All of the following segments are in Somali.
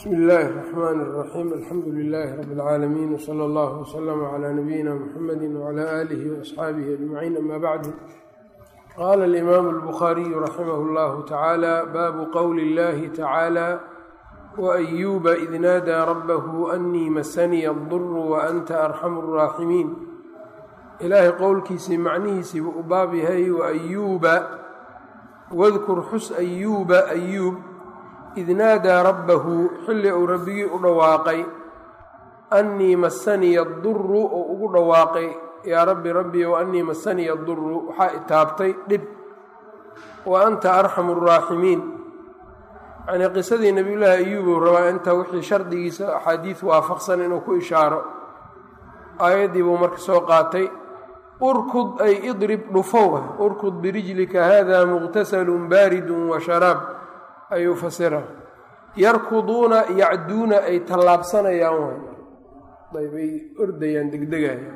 bsmi illaahi الرaxmaan الraxiim alxamdu lilaahi rabi اlcaalamiin wsala allah wslama cla nabiyina muxamadi wcla aalihi waasxaabihi ajmaciin ama bacdu qaala alimaamu اlbukhaariyu raximah اllahu tacaala baabu qowli اllahi tacaala waayuuba id naadaa rabbahu anii masaniya aduru waanta arxamu الraaximiin ilaahay qowlkiisii macnihiisii buu u baab yahay waayuuba wadkur xus ayuuba ayuub id naadaa rabbahu xilli uu rabbigii u dhawaaqay annii masaniya duru oo ugu dhawaaqay yaa rabbi rabbi o annii masaniya duru waxaa itaabtay dhib wa anta arxamu araaximiin yacnii qisadii nebiyullaahi ayuubuu rabaa inta wixii shardigiisa axaadiis waafaqsan inuu ku ishaaro aayaddii buu marka soo qaatay urkud ay idrib dhufow ah urkud birijlika hada muqtasalun baaridun wa sharaab ayuu fasira yarkuduuna yacduuna ay tallaabsanayaan ayb ay ordayaan degdegayaan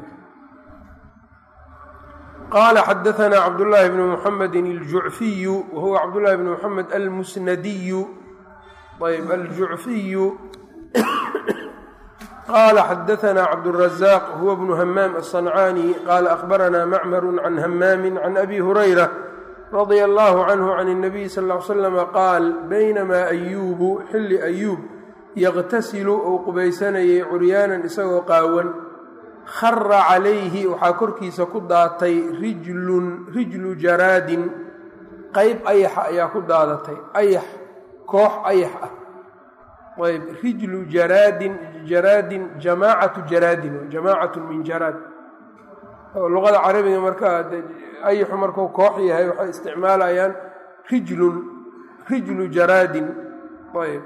qaala xadaanaa cabdullaahi bnu muxamedi aljucfiyu wahuwa cabdullaahi bnu muxamed almusnadiyu ayb aljucfiyu qaala xadaanaa cabdurazaaq huwa bnu hamaam aلصancaani qaala akhbaranaa macmaru can hamaami can abi hurayra radia allahu canhu can اnabiy sal ly slama qaal baynamaa ayuubu xilli ayuub yaqtasilu ou qubaysanayay curyaanan isagoo qaawan khara calayhi waxaa korkiisa ku daatay rijlun rijlu jaraadin qeyb ayaxa ayaa ku daadatay ayax koox ayax ah ayb rijlu jaraadin jaraadin jamaacatu jaraadin jamaacatu min jaraad luqada carabiga markaa ayaxu markuu koox yahay waxay isticmaalayaan rijlun rijlu jaraadin ayb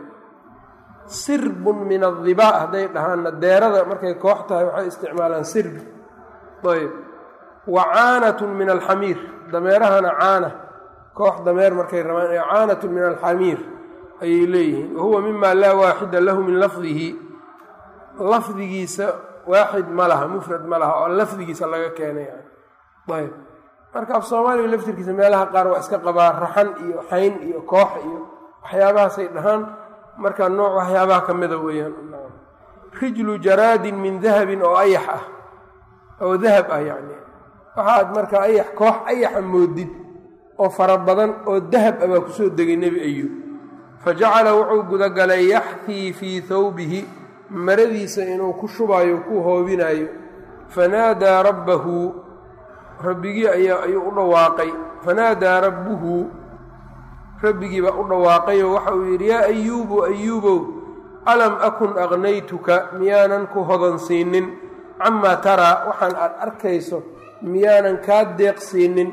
sirbun min adibaa hadday dhahaanna deerada markay koox tahay waxay isticmaalaan sirbi ayb wa caanatun min alxamiir dameerahana caana koox dameer markay rabaan caanatun min alxamiir ayay leeyihiin wahuwa mima laa waaxida lahu min lafdihi lafdigiisa waaxid ma laha mufrad ma laha oo lafdigiisa laga keenay ayb marka af soomaaliga laftirkiisa meelaha qaar waa iska qabaa raxan iyo xayn iyo koox iyo waxyaabahaasay dhahaan marka nooc waxyaabaha ka mida weeyaan rijlu jaraadin min dahabin oo ayax ah oo dahab ah yacni waxaad marka ayax koox ayaxa moodid oo fara badan oo dahab ah baa kusoo degay nebi ayuub fa jacala wuxuu gudagalay yaxfii fii thawbihi maradiisa inuu ku shubayo ku hoobinayo fanaadaa rabbahu rabbigii ayaa ayuu u dhawaaqay fanaadaa rabbuhu rabbigii baa u dhawaaqayoo waxa uu yidhi yaa ayuubu ayuubow alam akun aqnaytuka miyaanan ku hodansiinin camaa taraa waxaan aad arkayso miyaanan kaa deeqsiinin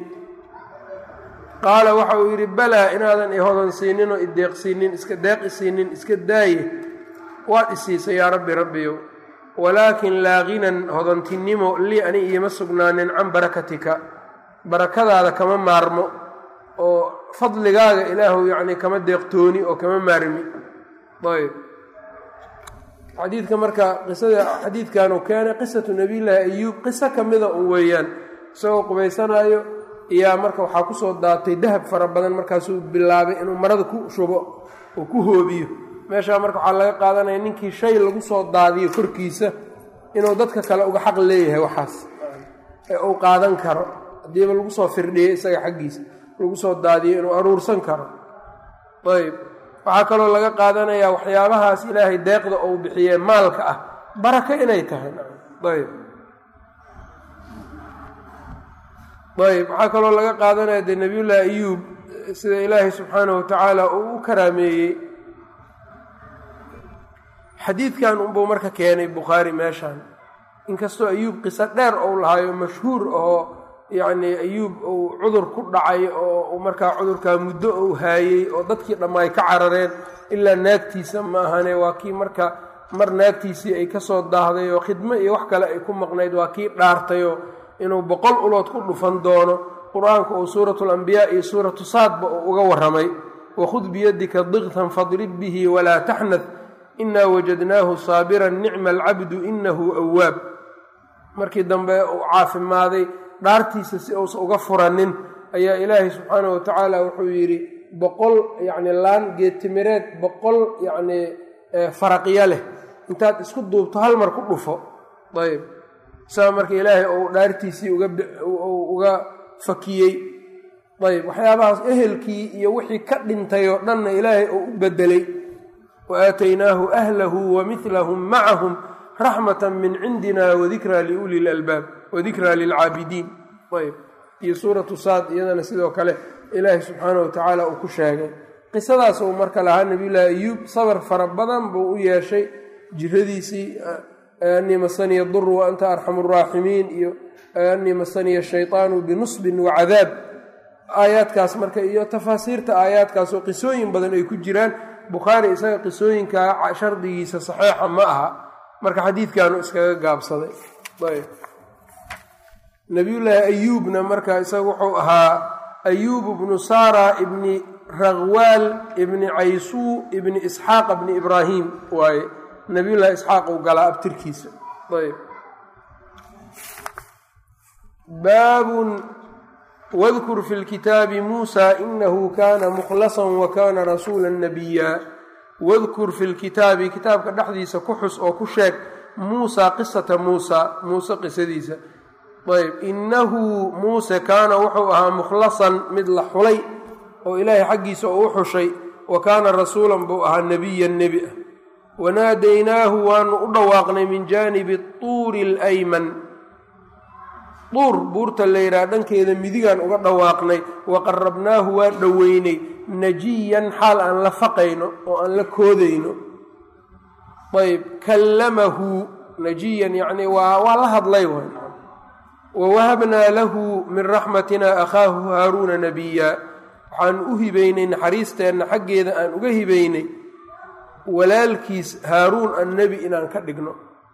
qaala waxa uu yidhi balaa inaadan i hodansiinin oo ideeqsiinin iska deeqisiinin iska daaye waad isiisay yaa rabbi rabbiyow walaakin laa ginan hodantinimo lii ani iima sugnaanin can barakatika barakadaada kama maarmo oo fadligaaga ilaahu yacni kama deeqtooni oo kama maarmi ayb xadiidka marka qisada xadiidkanuu keenay qisatu nabiyllaahi ayuub qiso ka mida un weeyaan isagoo qubaysanaayo iyaa marka waxaa kusoo daatay dahab fara badan markaasuu bilaabay inuu marada ku shubo oo ku hoobiyo meeshaa marka waxaa laga qaadanaya ninkii shay lagu soo daadiyo korkiisa inuu dadka kale uga xaq leeyahay waxaas ee uu qaadan karo haddiiba lagu soo firdhiyo isaga xaggiisa lagu soo daadiyo inuu aruursan karo ayb waxaa kaloo laga qaadanayaa waxyaabahaas ilaahay deeqda uu bixiyee maalka ah barako inay tahay ayb ayb waxaa kaloo laga qaadanaya dee nebiyullaahi ayuub sida ilaahay subxaanahu watacaala uu u karaameeyey xadiidkan unbuu marka keenay bukhaari meeshan inkastoo ayuub qiso dheer ou lahaayo mashhuur oo yacnii ayuub uu cudur ku dhacay oo markaa cudurkaa muddo uu haayey oo dadkii dhammaay ka carareen ilaa naagtiisa ma ahane waa kii marka mar naagtiisii ay ka soo daahday oo khidmo iyo wax kale ay ku maqnayd waa kii dhaartayoo inuu boqol ulood ku dhufan doono qur-aanka uu suuratu alambiyaa iyo suuratu saadba uu uga warramay wakhud biyadika diqtan fadrib bihi walaa taxnad inaa wajadnaahu saabiran nicma alcabdu inahu awaab markii dambe uu caafimaaday dhaartiisa si uusa uga furanin ayaa ilaahay subxaanahu watacaala wuxuu yidhi boqol yacni laan geedtimireed boqol yacnii faraqyo leh intaad isku duubto hal mar ku dhufo ayb saa marka ilaahay ou dhaartiisii uga fakiyey ayb waxyaabahaas ehelkii iyo wixii ka dhintay oo dhanna ilaahay oo u bedelay wa aataynaahu ahlahu wa milahum macahum raxmata min cindina wadikraa liuli lalbaab wadikraa lilcaabidiin ayb iyo suuratu saad iyadana sidoo kale ilaahay subxaana wa tacaala uu ku sheegay qisadaas uu marka lahaa nabiyullaahi ayuub sabar fara badan buu u yeeshay jiradiisii anii masaniya dur wa anta arxamu araaximiin iyo anii masaniya shayطaanu binusbin wacadaab aayaadkaas marka iyo tafaasiirta aayaadkaas oo qisooyin badan ay ku jiraan bukhaari isaga qisooyinkaa shardigiisa saxiixa ma aha marka xadiidkaanu iskaga gaabsaday nabiyullaahi ayuubna marka isaga wuxuu ahaa ayuub bnu sara ibni raqwaal ibni caysuu ibni isxaaqa bni ibraahim waaye nabiyullahi isxaaq uu galaa abtirkiisa ayb baabun wadkur fi lkitaabi muusa inahu kana mukhlasan wa kana rasuula nabiya wadkur fi lkitaabi kitaabka dhexdiisa ku xus oo ku sheeg muusa qisata muusa muuse qisadiisa ayb inahu muuse kaana wuxuu ahaa mukhlasan mid la xulay oo ilaahay xaggiisa oo u xushay wa kaana rasuulan buu ahaa nebiyan nebi ah wanaadaynaahu waanu u dhawaaqnay min jaanibi tuuri alayman duur buurta la yidhaha dhankeeda midigaan uga dhawaaqnay wa qarabnaahu waan dhoweynay najiyan xaal aan la faqayno oo aan la koodayno ayb kallamahu najiyan yacni waa waa la hadlay waay wawahabnaa lahu min raxmatina akhaahu haaruuna nabiya waxaan u hibaynay naxariisteenna xaggeeda aan uga hibaynay walaalkiis haaruun annebi inaan ka dhigno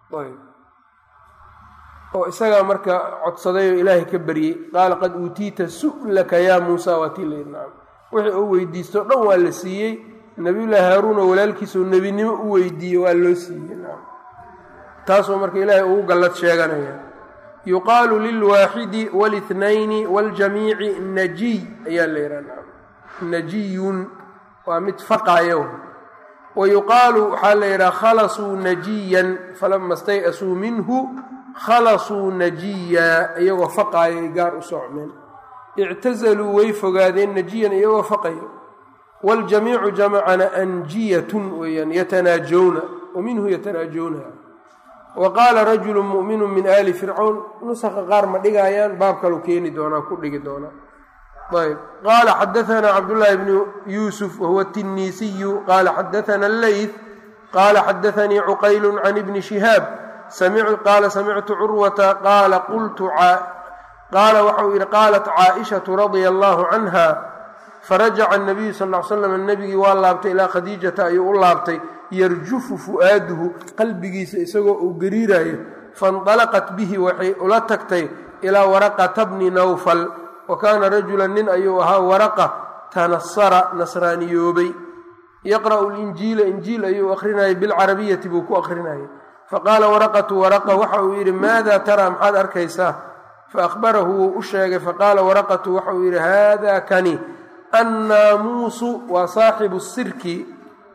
oo isagaa marka codsaday oo ilaahay ka baryey qaala qad uutiita su'laka yaa muusa waa tii layidhi nacam wixii uu weydiisto o dhan waa la siiyey nabiyullaahi haaruun oo walaalkiisoo nebinimo u weydiiyey waa loo siiyey nacam taasoo marka ilaahay ugu gallad sheeganaya yuqaalu lilwaaxidi walithnayni waljamiici najiy ayaa la yidhaha nacam najiyun waa mid faqaayo wa yuqaalu waxaa la yidhaha khalasuu najiyan falama stay-asuu minhu khalasuu najiya iyagoo faqaayay gaar u socmeen ictazaluu way fogaadeen najiyan iyagoo faqayo waljamiicu jamacana anjiyatun weeyaan yatanaajowna wa minhu yatanaajowna wa qaala rajulu mu'minu min aali fircawn nusaqa qaar ma dhigaayaan baab kalu keeni doonaa ku dhigi doonaa ayb qaala xadaanaa cabdullaahi bnu yuusuf wahuwa tinniisiyu qaala xadaana alleyth qaala xadaanii cuqaylu can ibni shihaab qaala samictu curwata qaala qultu qaala waxau yidhi qaalat caaishatu radia allaahu canha farajaca anabiyu sal l slam nebigii waa laabtay ilaa khadiijata ayuu u laabtay yarjufu fu'aaduhu qalbigiisa isagoo uu gariirayo faindalaqat bihi waxay ula tagtay ilaa waraqata bni nawfal wa kaana rajulan nin ayuu ahaa waraqa tanasara nasraaniyoobay yaqra'u linjiila injiil ayuu akhrinayay bilcarabiyati buu ku akhrinayay faqaala waraqatu waraqa waxa uu yidhi maada taraa maxaad arkaysaa faahbarahu wuu u sheegay faqaala waraqatu waxa uu yidhi haada kani annaamuusu waa saaxibu sirki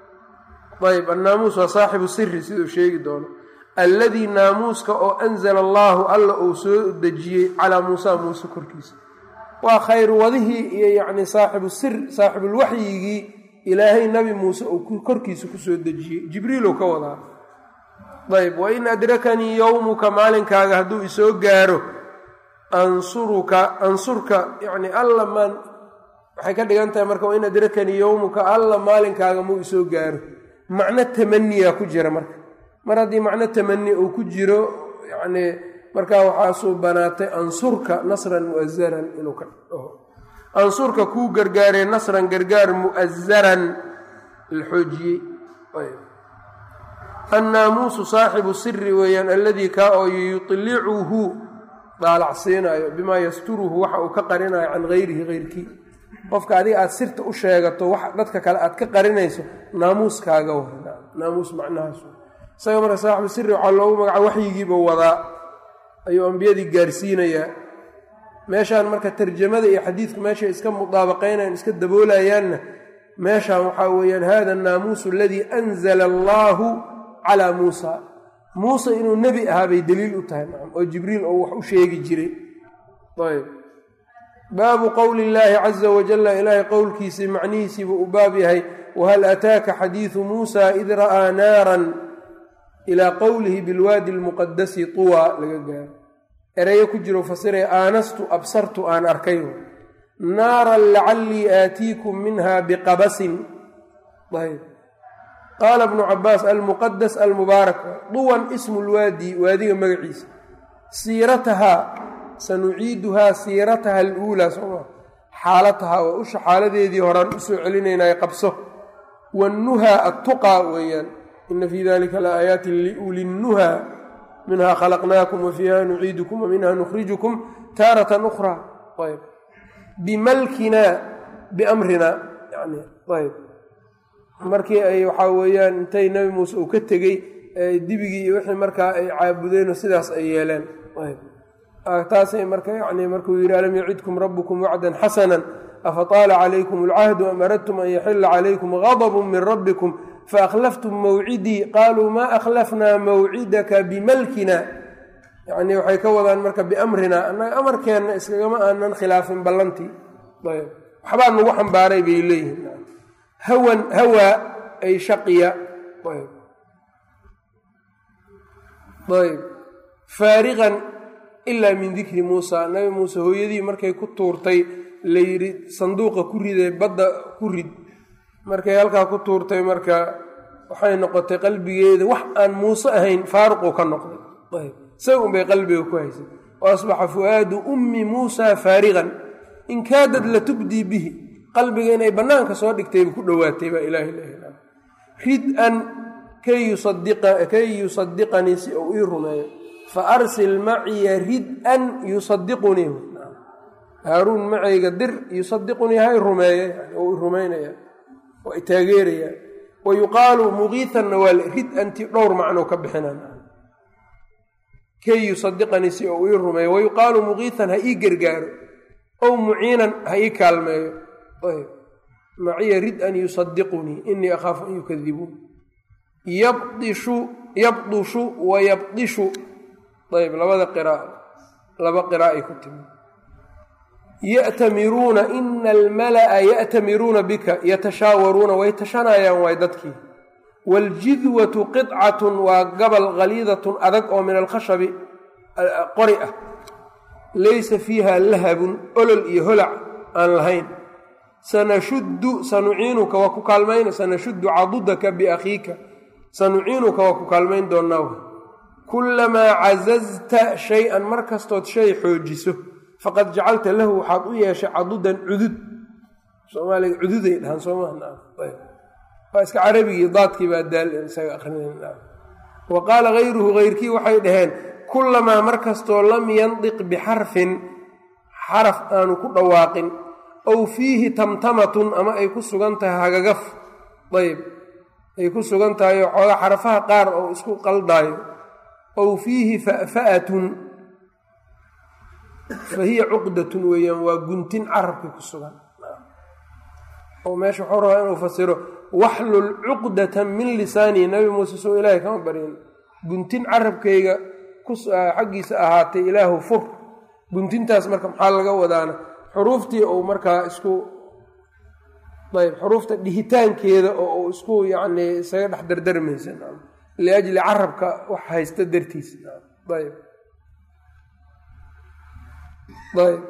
ayb annaamuus waa saaxibu siri siduu sheegi doono alladii naamuuska oo anzala allaahu alla uu soo dejiyey calaa muusa muuse korkiisa waa khayr wadihii iyo yacni saaxibu sir saaxibulwaxyigii ilaahay nabi muuse uu korkiisa kusoo dejiyey jibriilow ka wadaa ayb wain adrakanii yowmuka maalinkaaga hadduu isoo gaaro ansuruka ansurka yani alla maan waxay ka dhigan tahay marka wain adrakanii yowmuka alla maalinkaaga muu isoo gaaro macno tamaniya ku jira marka mar haddii macno tamani uu ku jiro yani markaa waxaasuu banaatay ansurka nasran mu'azaran inuu ka dhaho ansurka kuu gargaaree nasran gargaar mu'azaran la xoojiyey annaamuusu saaxibu siri weeyaan alladii kaa oo yutlicuhu daalacsiinaayo bimaa yasturuhu waxa uu ka qarinayo can hayrihi hayrkii qofka adiga aad sirta u sheegato wax dadka kale aad ka qarinayso naamuuskaaga wa naamuus macnahaas isaga marka saaxibu siri waxaa loogu magaca waxyigiiba wadaa ayuu ambiyadii gaarsiinayaa meeshaan marka tarjamada iyo xadiidku meeshay iska mudaabaqaynayan iska daboolayaanna meeshan waxaa weeyaan hada annaamuusu aladii anzala allaahu calaa muusa muuse inuu nebi ahaa bay daliil u tahay nacam oo jibriil oo wax u sheegi jiray ayb baabu qowli illaahi caza wajalla ilaahay qowlkiisii macnihiisiibuu u baab yahay wahal ataaka xadiidu muusa id ra'aa naaran ilaa qowlihi bilwaadi almuqadasi tuwa laga gaaro ereyo ku jiro fasiraya aanastu absartu aan arkay naaran lacallii aatiikum minha biqabasin ayb qaala bnu cabaas almuqadas almubaarak duwan ismu lwaadi waadiga magaciisa siiratahaa sanuciiduhaa siirataha aluulaa sooma xaalatahaa waa usha xaaladeedii horaan usoo celinaynay qabso wannuhaa attuqaa weeyaan ina fii dalika la aayaatin liulinnuhaa minha khalaqnaakum wa fiiha nuciidukum wa minha nukhrijukum taaratan ukhraa ayb bimalkinaa biamrinaa yani ayb markii ay waxaa weeyaan intay nebi muuse uu ka tegey dibigii iyo wixii markaa ay caabudeenoo sidaas ay yeeleen taasay marka yani markuu yidhi alam yacidkum rabbukum wacdan xasanan afataala calaykum alcahdu am aradtum an yaxila calaykum gadbu min rabbikum faakhlaftum mawcidii qaaluu maa akhlafnaa mawcidaka bimalkina yani waxay ka wadaan marka biamrina annaga amarkeenna iskagama aanan khilaafin ballantii ayb waxbaa nagu xambaaray bay leeyihiin hawan hawaa ay shaqiya ayb ayb faariqan ilaa min dikri muusa nabi muuse hooyadii markay ku tuurtay la yidhi sanduuqa ku ridee badda ku rid markay halkaa ku tuurtay marka waxay noqotay qalbigeeda wax aan muuse ahayn faaruquu ka noqday ayb isaga unbay qalbiga ku haysay wa asbaxa fu'aadu ummi muusa faariqan in kaadad la tubdii bihi qalbiga inay bannaanka soo dhigtayba ku dhowaatay baa ilaahi la rid-an kay yusadiqanii si uu ii rumeeyo fa arsil maciya rid-an yusadiqunii haaruun macayga dir yusadiqunii hay rumeeye oo i rumaynaya oo i taageeraya wa yuqaalu muqiitanna waa rid-anti dhowr macnoo ka bixinaan kay yusadiqanii si uu ii rumeeyo wa yuqaalu muqiitan ha ii gargaaro ow muciinan ha ii kaalmeeyo maciya rid-an yusadiqunii inii akhaafu an yukadibuun yabdishu yabdushu wa yabdishu ayb labada qira'a laba qiraa'ay ku timi ya'tamiruuna ina almala'a ya'tamiruuna bika yatashaawaruuna way tashanayaan waay dadkii waaljidwatu qidcatun waa gabal khaliidatun adag oo min alkhashabi qori ah laysa fiiha lahabun olol iyo holac aan lahayn sanashuddu sanuciinuka waa ku kaalmayna sanashuddu cadudaka biakhiika sanuciinuka waa ku kaalmayn doonnaa kullamaa cazazta shay-an mar kastood shay xoojiso faqad jacalta lahu waxaad u yeeshay cadudan cudud soomaaliga cududay dhahaan soomawaa iska carabigii daadkii baa daal isaga akrinayna wa qaala hayruhu hayrkii waxay dhaheen kullamaa mar kastoo lam yandiq bixarfin xaraf aanu ku dhawaaqin ow fiihi tamtamatun ama ay ku sugan tahay hagagaf ayb ay ku sugan tahay oo xoogaa xarafaha qaar oo isku qaldaayo ow fiihi fa'fa'atun fa hiya cuqdatun weeyaan waa guntin carabka ku sugan oo meesha waxuu rabaa inuu fasiro waxlul cuqdatan min lisaanii nabi muuse soo ilaahay kama baryin guntin carabkayga xaggiisa ahaatay ilaahu fur guntintaas marka maxaa laga wadaana xuruuftii uu markaa isku ayb xuruufta dhihitaankeeda oo uu isku yacni isaga dhex dardarmaysa liajli carabka wax haysta dartiis ayb ayb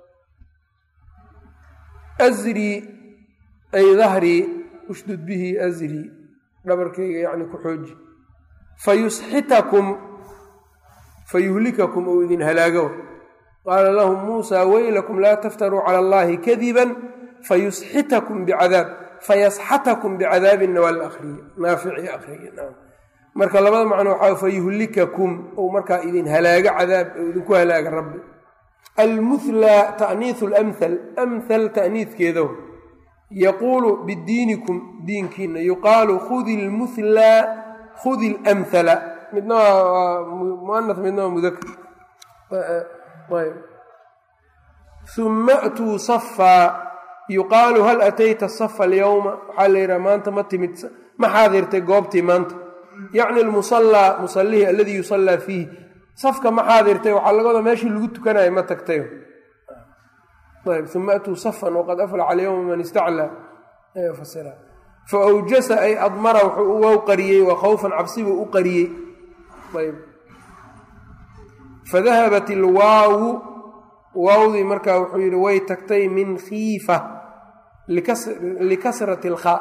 asrii ay dahrii ushdud bihi asrii dhabarkayga yacni ku xooji fayusxitakum fayuhlikakum ou idin halaago qaala lahum muusaa weylakum laa taftaruu cala allahi kadiban fayusxitakum bicadaab fayasxatakum bicadaabinna waa la akriye naafici akriye marka labada macno waxaa fayuhlikakum ou markaa idin halaago cadaab ou idinku halaaga rabbi almuhlaa ta'niisu lamhal amhal ta'niidkeedo yaquulu bidiinikum diinkiina yuqaalu khudi lmuhlaa khudi lamhala midna waa muanaf midna waa mudakar ayb uma atuu safaa yuqaalu hal atayta safa alyowma waxaa la yidhaha maanta ma timid ma xaadirtay goobtii maanta yacni almusallaa musallihii aladii yusallaa fiihi safka ma xaadirtay waxaa laga wadaa meeshii lagu tukanayo ma tagtay ayb uma atuu safan waqad aflaca alyowma man istaclaa fasira fa awjasa ay admara wuxuu uga qariyey waa khawfan cabsibuu u qariyey ayb fadahabat ilwaawu waawdii markaa wuxuu yidhi way tagtay min khiifa likasrati alkhaa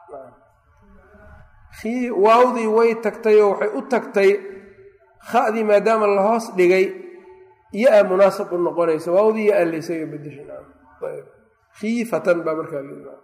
waawdii way tagtay oo waxay u tagtay khadii maadaama la hoos dhigay ya-a munaasab u noqonaysa waawdii ya-a laysaga bedeshikiifatan baa markaa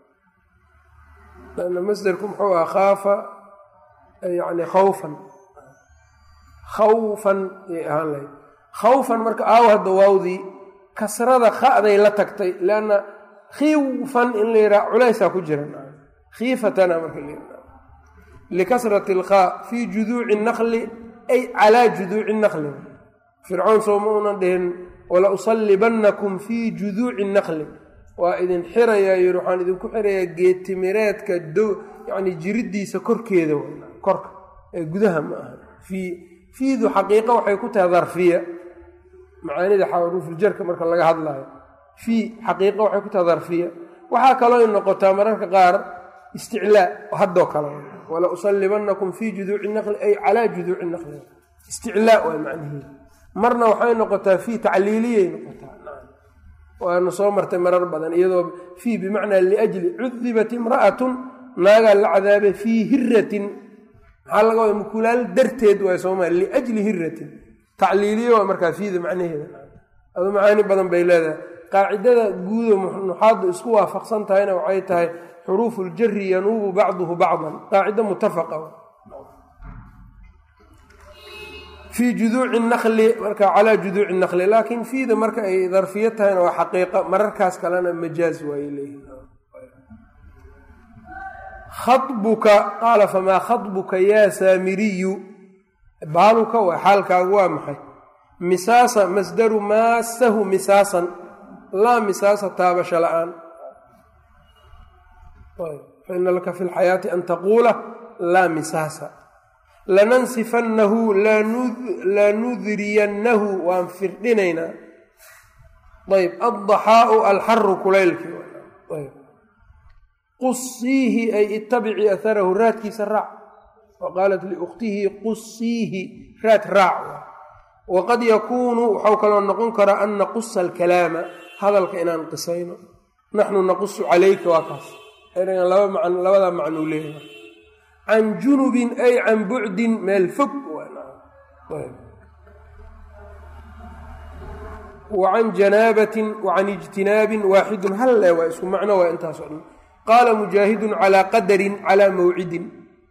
lana masderku muxuu aha khaafa yani khawfan khawfan yay ahaan lahayd khawfan marka aaw hadda waawdii kasrada kha'day la tagtay leanna khiifan in la yidhaha culaysaa ku jira khiifatana marka la yidhaha likasrati alkhaa fii juduuci naqli ay calaa juduuci naqli fircoon soo ma unan dhihin wala usallibannakum fii juduuci naqli waa idin xirayaa yidhi waxaan idinku xirayaa geetimireedka do yacni jiriddiisa korkeeda korka ee gudaha ma aha fii fiidu xaqiiqa waxay ku tahay darfiya macaanida xaruufuljarka marka laga hadlayo fii xaqiiqa waxay ku tahay darfiya waxaa kaloo noqotaa mararka qaar isticlaa haddoo kale wala usallibannakum fii juduuci naqli ay calaa juduuci naqli isticlaa waa macnihiida marna waxay noqotaa fii tacliiliyay noqotaa waana soo martay marar badan iyadoo fii bimacnaa liajli cudibat imra'atun naagaa la cadaabay fii hiratin maxaa laga wada mukulaal darteed waay sooma liajli hiratin tacliiliyo waa markaa fiida macnaheeda adu macaani badan bay leedahay qaacidada guudo nuxaadda isku waafaqsan tahayna waxay tahay xuruufu ljari yanuubu bacduhu bacdan qaacido mutafaqa fii juduuci naqli marka calaa juduuci naqli laakiin fiida marka ay darfiyo tahayna waa xaqiiqa mararkaas kalena majaaz waayay leeyihin khabuka qaala famaa khabuka yaa saamiriyu baaluka waa xaalkaagu waa maxay misaasa masdaru maasahu misaasan laa misaasa taabasho la-aan faina laka fi lxayaati an taquula laa misaasa lanansifannahu lanudriyannahu waan firdhinaynaa ayb addaxaau alxaru kulaylkii qusiihi ay ittabici aharahu raadkiisa raac wa qaalat liukhtihi qusiihi raad raac waqad yakuunu waxau kaloo noqon karaa an naqusa alkalaama hadalka inaan qisayno naxnu naqusu calayka waa kaas ergan labadaa macnuu leeyahay can junubin ay can bucdin meel fog wa can janaabatin wa can ijtinaabin waaxidun hal le waa isku macno waa intaasoo dhan qaala mujaahidun calaa qadarin calaa mawcidin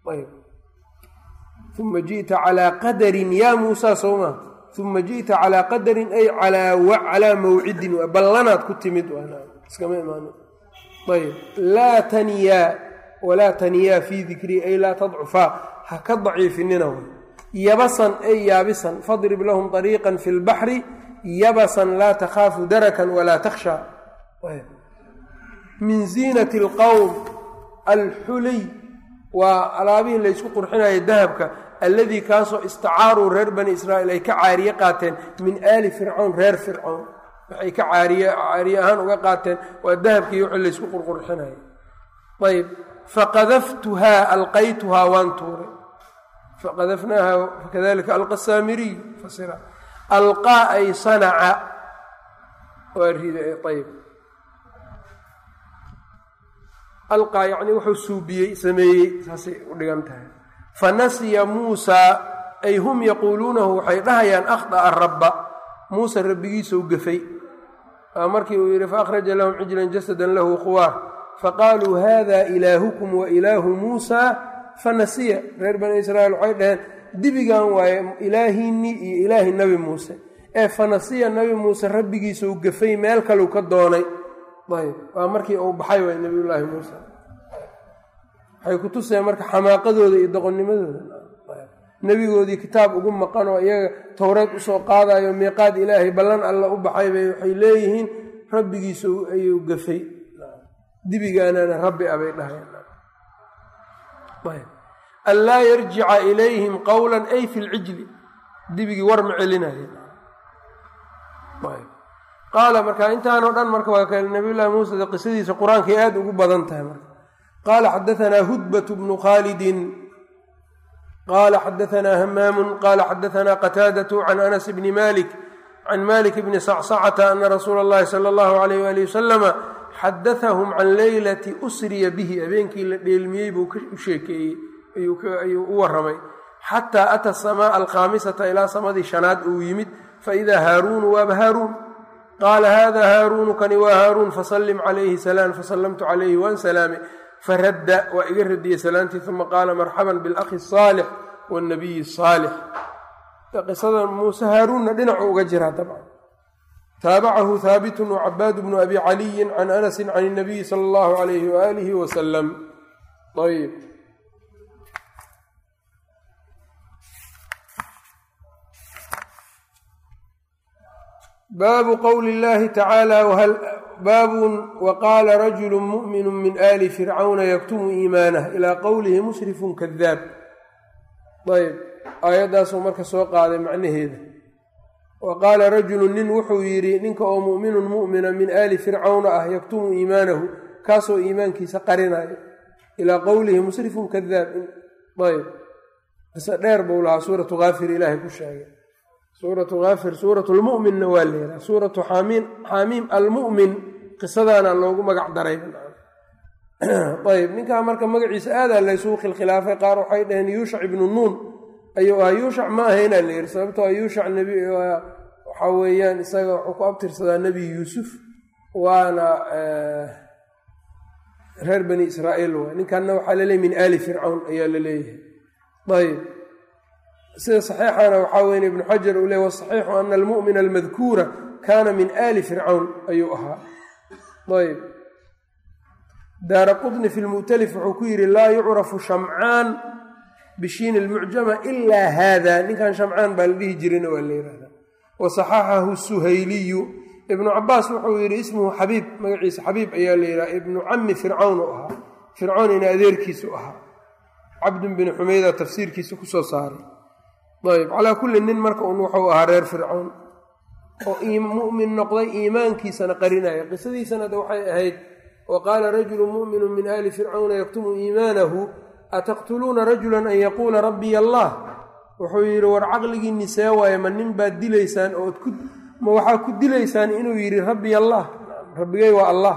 uma ji'ta calaa qadarin yaa muusaa soo maa uma ji'ta calaa qadarin ay calaa mawcidin ballanaad ku timid iskama imaan ayb laa taniyaa walaa taniyaa fii dikrii ay laa tadcufaa ha ka daciifinina way yabasan ay yaabisan fadrib lahum طariiqan fi lbaxri yabasan laa takhaafu darakan walaa takhshaa min ziinati اlqowm alxuliy waa alaabihii laysku qurxinaya dahabka alladii kaasoo istacaaruu reer bani israa'iil ay ka caariye qaateen min aali fircown reer fircown waxay ka caariye caariye ahaan uga qaateen waa dahabkii wixii laysku qurqurxinaya ayb faqadaftuhaa alqaytuhaa waan tuuray faqadafnaaha fakadalika alqa saamiriy fasira alqaa ay sanaca waa riday ayb alqaa yacnii wuxuu suubiyey sameeyey saasay u dhigan tahay fanasiya muusaa ay hum yaquuluunahu waxay dhahayaan akhda'a rabba muuse rabbigiisou gafay markii uu yidhi faakhraja lahum cijlan jasadan lahu khuwaar faqaaluu hada ilaahukum wa ilaahu muusaa fanasiya reer bani israa'iil waxay dhaheen dibigan waaye ilaahiinnii iyo ilaahi nebi muuse ee fanasiya nebi muuse rabbigiisou gafay meel kaleu ka doonay ayb waa markii uu baxay waay nebiyullaahi muuse waxay ku tuseen marka xamaaqadooda iyo doqonnimadooda nebigoodii kitaab ugu maqan oo iyaga towreed usoo qaadayo miiqaad ilaahay ballan alla u baxay bay waxay leeyihiin rabbigiisa ayuu gafay dibigaanana rabbi a bay dhahayaan an laa yarjica ilayhim qowla ay fi lcijli dibigii war ma celinayeen qaala marka intaanoo dhan marka waa kale nabiy llahi muuse de qisadiisa qur-aankay aada ugu badan tahay marka qaala xadaanaa hudbat bnu khaalidin qaala xadaanaa hamaamu qaala xadaanaa qataadatu can anas bni malik can malik bni sacsacata ana rasuula اllahi sala allahu alayh wali wasalama xadaahum can leylati usriya bihi habeenkii la dheelmiyey buu u sheekeeyey ayuu u waramay xataa ata asamaa alkhaamisata ilaa samadii shanaad uu yimid faidaa haaruunu waaba haaruun qaala hada haaruunu kani waa haaruun fasallim calayhi salaan fasallamtu calayhi waan salaame faradda waa iga radiyey salaantii uma qaala marxaban bilakhi asaalix wاnabiyi asaalix qisada muuse haaruunna dhinacu uga jiraa dabcan taabacahu haabitun wacabaad bnu abi caliyin can anasin can اnabiyi sala allahu alayhi waalihi wasalam ayb baabu qowli اllahi tacaala baabun waqaala rajulu mu'minu min ali fircawna yaktumu iimaanah ilaa qowlihi mushrifun kadaab ayb aayaddaasuu marka soo qaaday macnaheeda wa qaala rajulu nin wuxuu yidhi ninka oo mu'minun mu'mina min aali fircawna ah yaktumu iimaanahu kaasoo iimaankiisa qarinayo ilaa qowlihi musrifun kadaab ayb qise dheer buu lahaa suuratu haafir ilaahay ku sheegay suuratu haafir suuratu lmu'minna waa leedaha suuratu xaamiim xaamiim almu'min qisadaana loogu magac daray ayb ninkaa marka magaciisa aadaa laysugu khilkhilaafay qaar waxay dhaheen yuushac ibnu nuun ayuu ahaa yuushac ma ahaynaa la yidhi sababtoo a yuushac nebi waxaa weeyaan isaga wuxuu ku abtirsadaa nebi yuusuf waana reer bani israa'iil waay ninkanna waxaa laleeyahy min aali fircawn ayaa la leeyahay ayb sida saxiixana waxaa weyn ibnu xajar uu leey wasaxiixu ana almu'mina almadkuura kaana min aali fircawn ayuu ahaa ayb daara qudni fi lmu'talif wuxuu ku yidhi laa yucrafu shamcaan bishiin ilmucjama ilaa haada ninkan shamcaan baa la dhihi jirina waa la yihahdaa wa saxaxahu suhayliyu ibnu cabaas wuxuu yidhi ismuhu xabiib magaciisa xabiib ayaa la yidhaha ibnu cami fircawn u ahaa fircawn ina adeerkiisu ahaa cabdun bin xumeyda tafsiirkiisa kusoo saaray ayb calaa kulli nin marka un wuxuu ahaa reer fircawn oo mu'min noqday iimaankiisana qarinaya qisadiisana de waxay ahayd wa qaala rajulu mu'minu min aali fircawna yaktumu iimaanahu ataqtuluuna rajulan an yaquula rabbiy allah wuxuu yidhi war caqligiinni see waaye ma nin baad dilaysaan ood ku ma waxaa ku dilaysaan inuu yidhi rabbiy allah rabbigay waa allah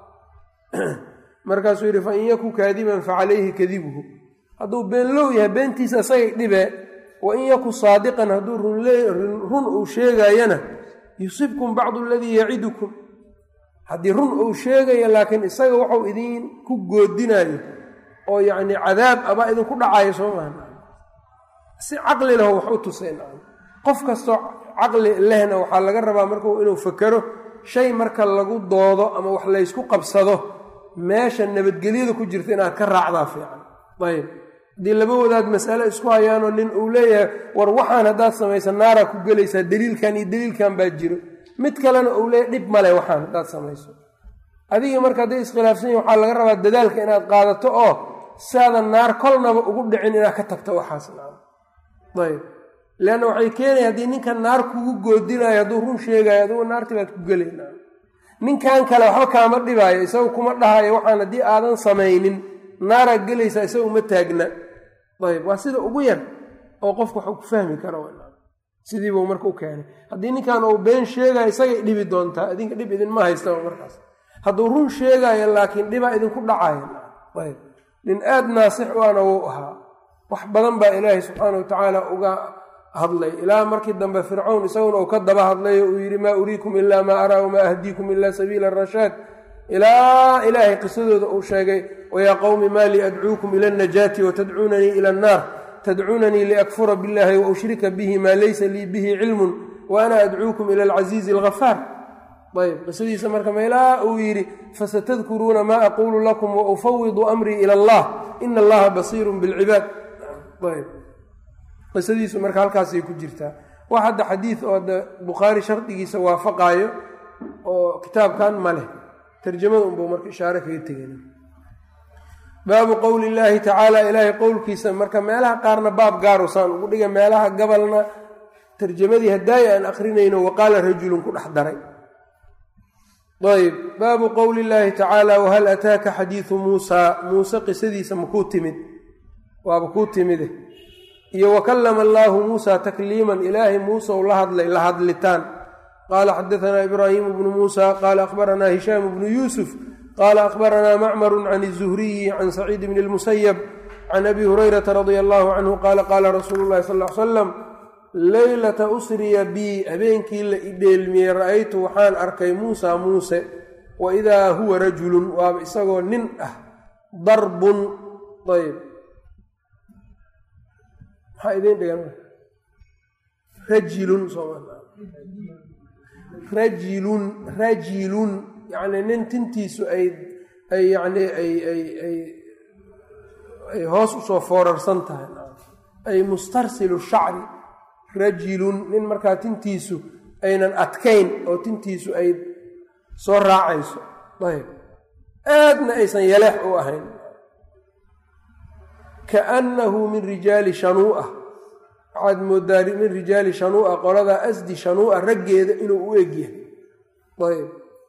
markaasuu yidhi fa in yaku kaadiban fa calayhi kadibuhu hadduu beenlow yahay beentiisa isagay dhibee wa in yaku saadiqan hadduu run uu sheegayana yusibkum bacdu aladii yacidukum haddii run uu sheegaya laakiin isaga waxuu idin ku goodinayo oo yacni cadaab abaa idinku dhacayo soo maha si caqli leho wax u tuseen qof kastoo caqli lehna waxaa laga rabaa marku inuu fakero shay marka lagu doodo ama wax laysku qabsado meesha nabadgelyada ku jirta inaad ka raacdaa fiican ayb haddii laba wadaad masale isku hayaanoo nin uu leeyahay war waxaan haddaad samaysa naaraa ku gelaysaa daliilkan iyo daliilkan baa jiro mid kalena uu leeyahy dhib male waxaan haddaad samayso adiga marka hadday iskhilaafsan yihin waxaa laga rabaa dadaalka inaad qaadato oo saadan naar kolnaba ugu dhicin inaad ka tagto waxaas ayb leanna waxay keenaya haddii ninkan naar kugu goodinayo hadduu run sheegayo adugu naartii baad ku gelayna ninkan kale waxba kaama dhibaayo isagu kuma dhahayo waxaan haddii aadan samaynin naaraad gelaysaa isaga uma taagna ayb waa sida ugu yar oo qofku waxuu ku fahmi kara sidiibuu marka u keenay haddii ninkan uu been sheegayo isagay dhibi doontaa idinka dhib idinma haystaba markaas hadduu run sheegayo laakiin dhibaa idinku dhacayo ayb nin aad naasix u ana wuu ahaa wax badan baa ilaahay subxaana wa tacaala uga hadlay ilaa markii dambe fircawn isaguna uu ka daba hadlayo uu yidhi maa uriikum ilaa maa araa wamaa ahdiikum ilaa sabiila arashaad ilaa ilaahay qisadooda uu sheegay wayaa qowmi maa lii adcuukum ila alnajaati watadcuunanii ila annaar tadcuunanii liakfura billahi wa ushrika bihi maa laysa lii bihi cilmun wa ana adcuukum ila alcasiizi alghafaar ayb qisadiisa marka meelaa uu yidhi fasatadkuruuna maa aquulu lakum wa ufawidu amrii ila allah ina allaha basiirun bilcibaad ayb qisadiisu marka halkaasay ku jirtaa wax hadda xadiid oo hadda bukhaari shardigiisa waafaqaayo oo kitaabkan ma leh tarjamada unbuu marka ishaare kaga tegana baabu qowli illaahi tacaala ilaahay qowlkiisa marka meelaha qaarna baab gaarusaan ugu dhiga meelaha gabalna tarjamadii hadaayi aan akrinayno waqaala rajulun ku dhex daray ayb baabu qowli illaahi tacaala wahal ataaka xadiidu muusaa muuse qisadiisa makuu timid waaba kuu timide iyo wakallama allaahu muusaa takliiman ilaahay muuse u la hadlay la hadlitaan qaala xadaanaa ibraahimu bnu muusa qaala akhbaranaa hishaamu bnu yuusuf qaala akhbaranaa macmaru can izuhriyi can saciid bni lmusayab can abi hurayrata radia allahu canhu qaala qaala rasuulu llahi sal l salam leylata usriya bii habeenkii la idheelmiyey ra'aytu waxaan arkay muusa muuse wa idaa huwa rajulun waaba isagoo nin ah darbun ayb maxaa idiin dhigan rajilun rajilun rajilun yacni nin tintiisu ay ay yacni ay ay ay ay hoos usoo foorarsan tahay ay mustarsilu shacri rajilun nin markaa tintiisu aynan adkayn oo tintiisu ay soo raacayso ayb aadna aysan yaleex u ahayn kaannahu min rijaali shanuu'a waxaad moodaa min rijaali shanuu'a qoladaa asdi shanuu'a raggeeda inuu u egyahay ayb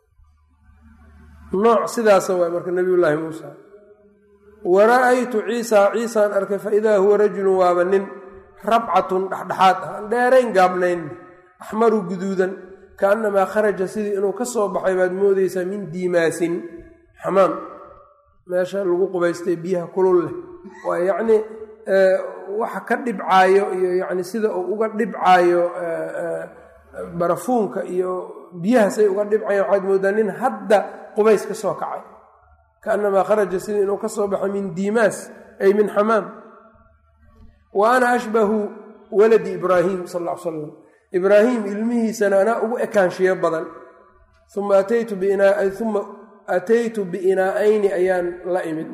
nooc sidaasa waay marka nabiyullaahi muusa wa ra'aytu ciisaa ciisaan arkay fa idaa huwa rajulun waaba nin rabcatun dhexdhexaad ah aan dheerayn gaabnayn axmaru guduudan kaannamaa kharaja sidii inuu ka soo baxay baad moodaysaa min diimaasin xamaam meesha lagu qubaystay biyaha kulul leh waa yacnii waxa ka dhibcaayo iyo yacni sida uu uga dhibcaayo barafuunka iyo biyahaasay uga dhibcayan waxaad moodaa nin hadda qubays ka soo kacay kaannamaa kharaja sidii inuu ka soo baxay min diimaas ay min xamaam wa ana ashbahu waladi ibraahim sal ll ly slam ibraahim ilmihiisana anaa ugu ekaanshiyo badan uma ataytu uma ataytu biinaa'ayni ayaan la imid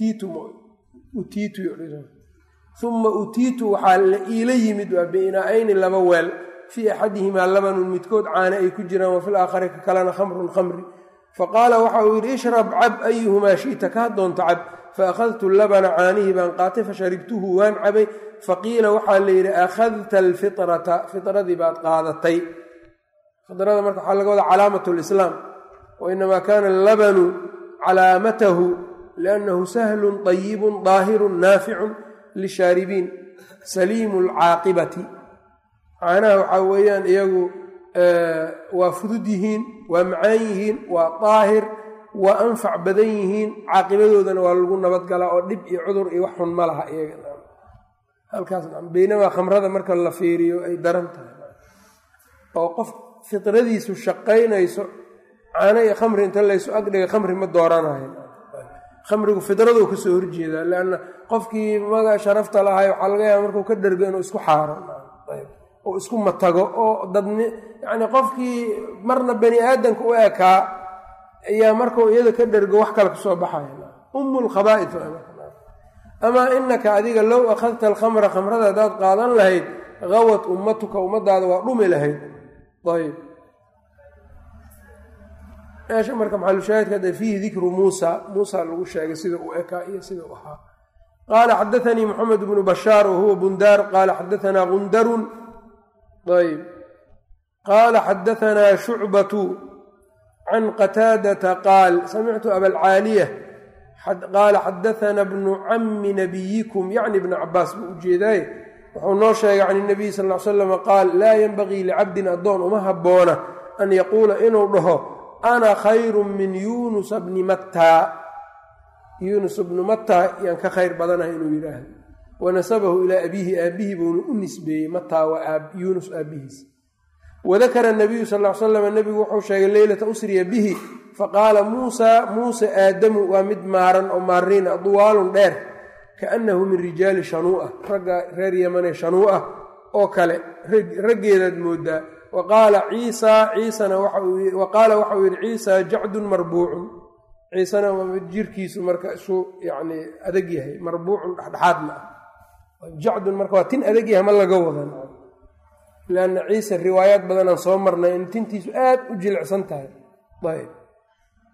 uma utiitu waxaa la iila yimid waa biinaa'ayni laba weel fii axadihimaa labanun midkood caane ay ku jiraan wa fil aakhari ka kalena khamrun khamri faqaala waxa uu yidhi ishrab cab ayuhumaa shi'ta kaa doonta cab faakhadtu labana caanihii baan qaatay fasharibtuhu waan cabay faqiila waxaa la yidhi akhadta alfitrata fitradii baad qaadatay fitrada marka waxaa laga wadaa calaamat lislaam wa inamaa kaana allabanu calaamatahu liannahu sahlun طayibun daahirun naaficun lishaaribiin saliimu lcaaqibati caanaha waxaa weeyaan iyagu waa fudud yihiin waa macaan yihiin waa daahir waa anfac badan yihiin caaqibadoodana waa lagu nabadgalaa oo dhib iyo cudur iyo wax xun ma laha iyaga halkaas beynamaa khamrada marka la fiiriyo ay daran tahay oo qof fitradiisu shaqaynayso caano iyo khamri inta laysu agdhiga khamri ma dooranayo khamrigu fidraduu kasoo horjeedaa leanna qofkii maga sharafta lahay waxaa laga yaaba markuu ka dhergo inuu isku xaaro oo isku matago oo dadni yacni qofkii marna bani aadamka u ekaa ayaa markuu iyada ka dhergo wax kale kasoo baxaya umu lkhabaa'id amaa inaka adiga low akhadta alkhamra khamrada haddaad qaadan lahayd gawad ummatuka ummadaada waa dhumi lahayd ayb meesha marka maxalushaahidka hadda fiihi dikru muusa muusa lagu sheegay sida uu ekaa iyo sida u ahaa qaala xadaanii moxamed bnu bashaar wahuwa bundaar qaala xadaanaa gundarun ayb qaala xadaanaa shucbatu can qataadata qaal samictu abalcaaliya qaala xadaana bnu cammi nabiyikum yacni bna cabaas buu ujeedaaye wuxuu noo sheegay can inabiy sal l salam qaal laa yenbagii licabdin addoon uma habboona an yaquula inuu dhaho ana khayru min yuunusa bni mattaa yuunus bnu mattaa yaan ka khayr badanahay inuu yidhaahdo wanasabahu ilaa abiihi aabbihi buuna u nisbeeyey mattaa waa yuunus aabbihiis wadakara nabiyu sal l slam nebigu wuxuu sheegay leylata usriya bihi faqaala muusaa muuse aadamu waa mid maaran oo maariina duwaalun dheer kaannahu min rijaali shanuu'a ragga reer yamane shanuu'a oo kale raggeedaad moodaa wa qaala ciisaa ciisana wa qaala waxauu yidhi ciisaa jacdun marbuucun ciisena jirkiisu marka isu yani adag yahay marbuucun dhexdhexaadna ah jacdun marka waa tin adag yahay ma laga wadan lanna ciise riwaayaad badanaan soo marnay in tintiisu aad u jilicsan tahay ayb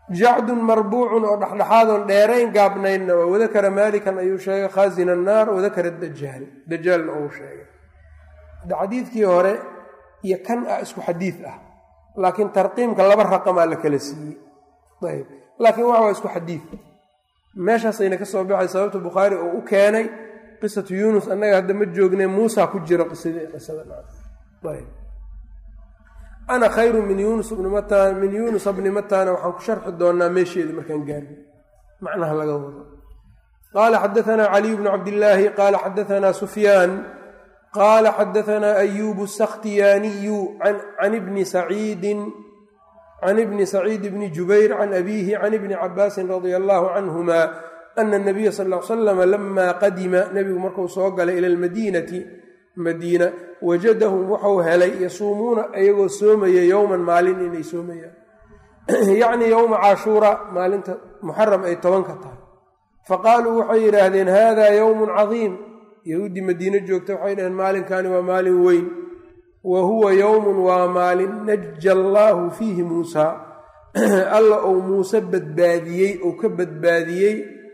jacdun marbuucun oo dhexdhexaadoon dheerayn gaabnaynna waa wadakara maalikan ayuu sheegay khaasina annaar wadakara dajaal dajaalna uu sheegay xadiidkii hore iyo kan ah isku xadiid ah laakiin tarqiimka laba raqamaa la kala siiyey ayb laakiin waxa waa isku xadiid meeshaasayna ka soo baxay sababta bukhaari uu u keenay qisatu yuunus annaga hadda ma joogne muusa ku jiro qisadii qisadaayb ana khayru min yunus bni matan min yuunusa bni matana waxaan ku sharxi doonaa meesheeda markaan gaarno macnaha laga wado qaala xadaanaa caliy bnu cabdillaahi qaala xadaanaa sufyaan qaala xadaanaa ayubu sakhtiyaaniyu can ibni saciidin can ibni saciid bni jubayr can abiihi can ibni cabaasin radia allahu canhuma ana nabiya sal l slama lama qadima nebigu markuu soo galay ila lmadiinati madiina wajadahum wuxuu helay yasuumuuna iyagoo soomaya yowman maalin inay soomayaan yacnii yowma cashuura maalinta muxaram ay tobanka tahay faqaaluu waxay yidhaahdeen hada yowmun cadiim yahuuddii madiine joogta waxay dhaheen maalinkaani waa maalin weyn wa huwa yowmun waa maalin naja allaahu fiihi muusaa alla uu muuse badbaadiyey uu ka badbaadiyey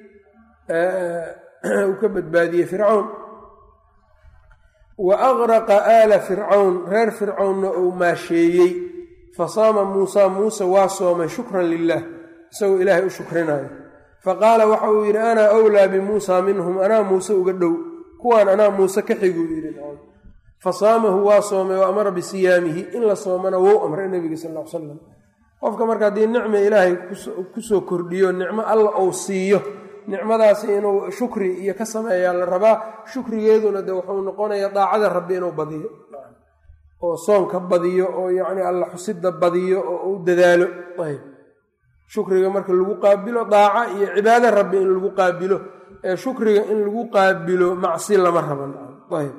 uu ka badbaadiyey fircawn wa aqraqa aala fircawn reer fircawnna uu maasheeyey fa saama muusaa muuse waa soomay shukran lilah isagoo ilaahay u shukrinayo faqaala waxa uu yidhi anaa awlaa bimuusaa minhum anaa muuse uga dhow kuwaan anaa muuse ka xiguu yidhi fa saamahu waa soomay wa amara bisiyaamihi in la soomana wou amray nebiga sal l salam qofka marka haddii nicma ilaahay kusoo kordhiyo nicmo alla uu siiyo nicmadaasi inuu shukri iyo ka sameeyaa la rabaa shukrigeeduna de wuxuu noqonayaa daacada rabbi inuu badiyo oo soonka badiyo oo yacni alla xusida badiyo oo u dadaalo ayb shukriga marka lagu qaabilo daaca iyo cibaado rabbi in lagu qaabilo ee shukriga in lagu qaabilo macsi lama raban ayb